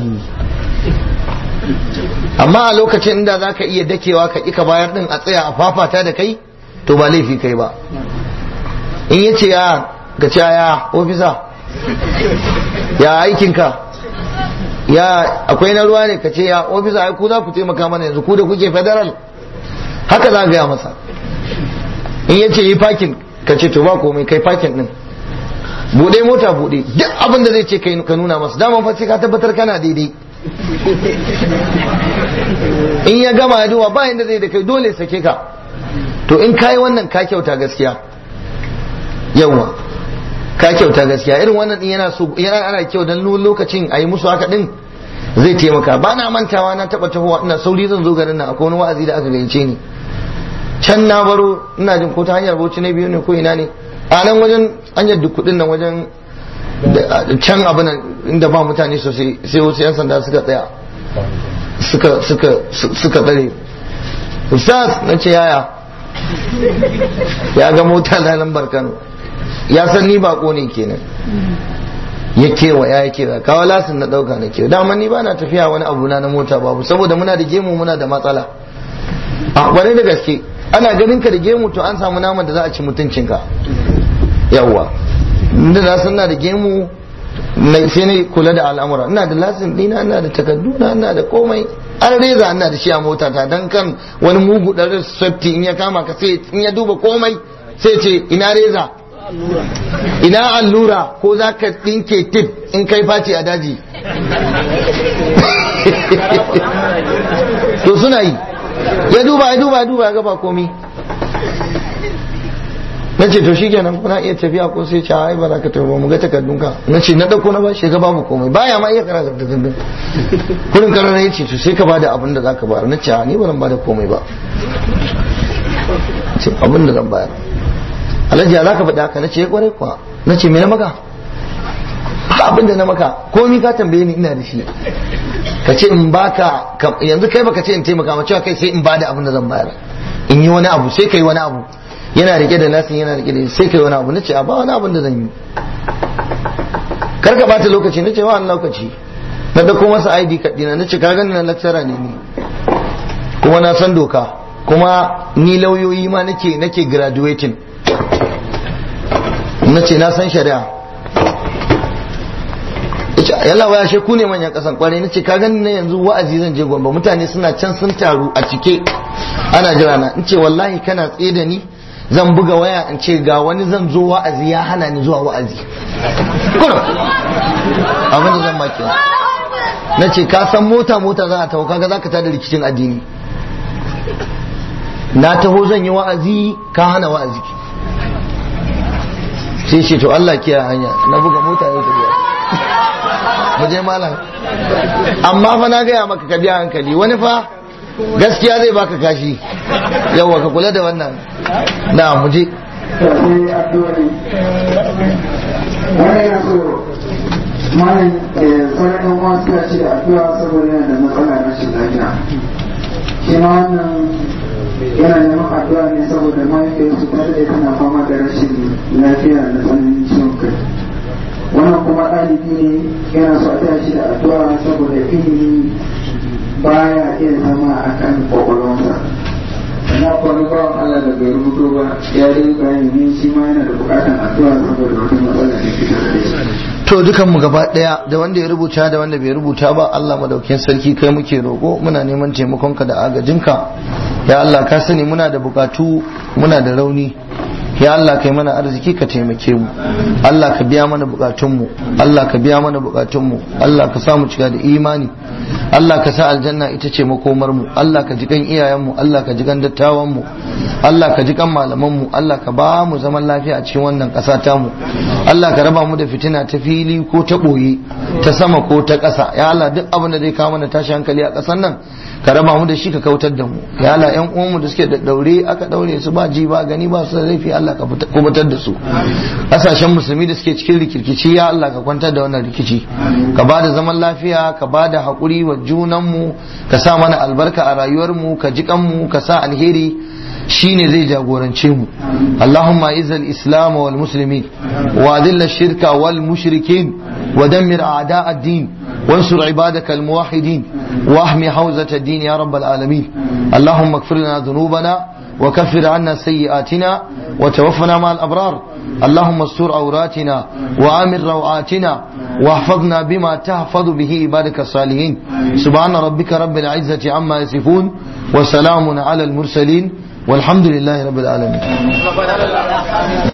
amma a lokacin inda za ka iya dakewa ka ƙi ka bayar din a tsaya a fafata da kai to ba laifi kai ba in ya ce ya ga ce ya ofisa ya aikinka ya akwai na ruwa ne ka ce ya ofisa ai ku za ku taimaka mana yanzu ku da kuke federal haka za gaya masa in ya ce yi fakin ka ce to ba komai kai fakin din bude mota bude duk abin da zai ce ka nuna masa daman fa sai ka tabbatar kana daidai in ya gama ya duba ba inda zai da kai dole sake ka to in kayi wannan ka kyauta gaskiya yawa ka kyauta gaskiya irin wannan din yana so yana ana kyau dan lokacin a yi musu haka din zai taimaka ba na mantawa na taba tahowa ina sauri zan zo garin nan akwai wani wa'azi da aka gayyace ni can na baro ina jin ko ta hanyar bauchi na biyu ne ko ina ne a nan wajen an yadda kudin nan wajen can abu nan inda ba mutane sosai sai wasu yan sanda suka tsaya suka suka suka tsare ustaz na ce yaya ya ga mota na lambar kano ya san ni bako ne kenan ya kewa ya kewa kawo lasin na dauka na kewa dama ni ba na tafiya wani abu na na mota babu saboda muna da gemu muna da matsala a wani da gaske ana ganin ka da gemu to an samu naman da za a ci mutuncinka yawwa inda na san na da gemu sai na kula da al'amura ina da lasin dina ina da takardu na ina da komai an reza ina da shi a mota ta dan kan wani mugu ɗarin safety in ya kama ka sai in ya duba komai sai ce ina reza ina allura ko za ka ɗinke tip in kai faci a daji to suna yi ya duba ya duba ya duba ya gaba komi na ce to shi kenan kuna iya tafiya ko sai ce ai ba za ka tafi ba mu ga takardunka na ce na ɗauko na ba shi ga babu komai baya ma iya karanta takardun kurin karara ya ce to sai ka bada abin da za ka bayar na ce ni ba zan bada komai ba ce abin da zan bayar alhaji ya za ka faɗi haka na ce ya kwarai kuwa na ce me na maka ba abin da na maka komi ka tambaye ni ina da shi ka ce in baka yanzu kai baka ce in taimaka ma cewa kai sai in bada abin da zan bayar in yi wani abu sai kai wani abu yana rike da nasin yana rike da sai kai wani abu nace a ba wani abin da zan yi kar ka bata lokaci nace wa wani lokaci na dauko masa ID card dina nace ka gani na lecturer ne ni kuma na san doka kuma ni lauyoyi ma nake nake graduating nace na san shari'a yalla waya she ku ne manyan kasan kwarai nace ka gani na yanzu wa'azi zan je gombe mutane suna can sun taru a cike ana jira na in ce wallahi kana tsaye da ni zan buga waya in ce ga wani zan zo wa'azi ya hana ni zuwa wa'azi kuna abin da zan maki na ce ka san mota mota za a taho kaga za ka tada rikicin addini na taho zan yi wa'azi ka hana wa'azi sai ce to Allah kiyaye hanya na buga mota ya tafiya mu je malam amma fa na gaya maka ka biya hankali wani fa gaskiya zai baka kashi yawa ka kula da wannan na mu je sai addu'o'i wani yana so malam sauran ɗan uwa suka ce addu'a saboda yana da matsala na rashin lafiya shi ma wannan yana neman addu'a ne saboda mahaifiyarsu ta daɗe tana fama da rashin lafiya da tsananin ciwon kai wannan kuma ɗalibi ne yana so a taya shi da addu'a saboda ilimi baya iya zama a kan kwakwalwarsa na kwanu bawan Allah da bai rubuto ba ya yi bayani ne shi ma yana da bukatan addu'a saboda wata matsala da ke tare da shi to dukan mu gaba daya da wanda ya rubuta da wanda bai rubuta ba Allah madaukakin sarki kai muke roko muna neman taimakonka da agajinka ya Allah ka sani muna da bukatu muna da rauni ya Allah kai mana arziki ka taimake mu Allah ka biya mana bukatunmu Allah ka biya mana bukatunmu Allah ka sa mu cika da imani Allah ka sa aljanna ita ce makomar mu Allah ka ji kan iyayenmu Allah ka ji kan dattawan mu Allah ka ji kan malaman mu Allah ka ba mu zaman lafiya a cikin wannan ƙasa ta mu Allah ka raba mu da fitina ta fili ko ta ɓoye ta sama ko ta ƙasa ya Allah duk abin da zai kawo mana tashi hankali a ƙasar nan ka raba mu da shi ka kautar da mu ya Allah ƴan uwanmu da suke da daure aka daure su ba ji ba gani ba su da laifi Allah ka kubutar da su ƙasashen musulmi da suke cikin rikirkici ya Allah ka kwantar da wannan rikici ka ba da zaman lafiya ka ba da haƙuri wa junanmu ka sa mana albarka a rayuwarmu ka ji kanmu ka sa alheri shine zai jagorance mu Allahumma izal islam wal muslimin wa adilla shirka wal mushrikin wa dammir a'da ad-din وانصر عبادك الموحدين واحمي حوزة الدين يا رب العالمين اللهم اغفر لنا ذنوبنا وكفر عنا سيئاتنا وتوفنا مع الأبرار اللهم استر عوراتنا وآمن روعاتنا واحفظنا بما تحفظ به عبادك الصالحين سبحان ربك رب العزة عما يصفون وسلام على المرسلين والحمد لله رب العالمين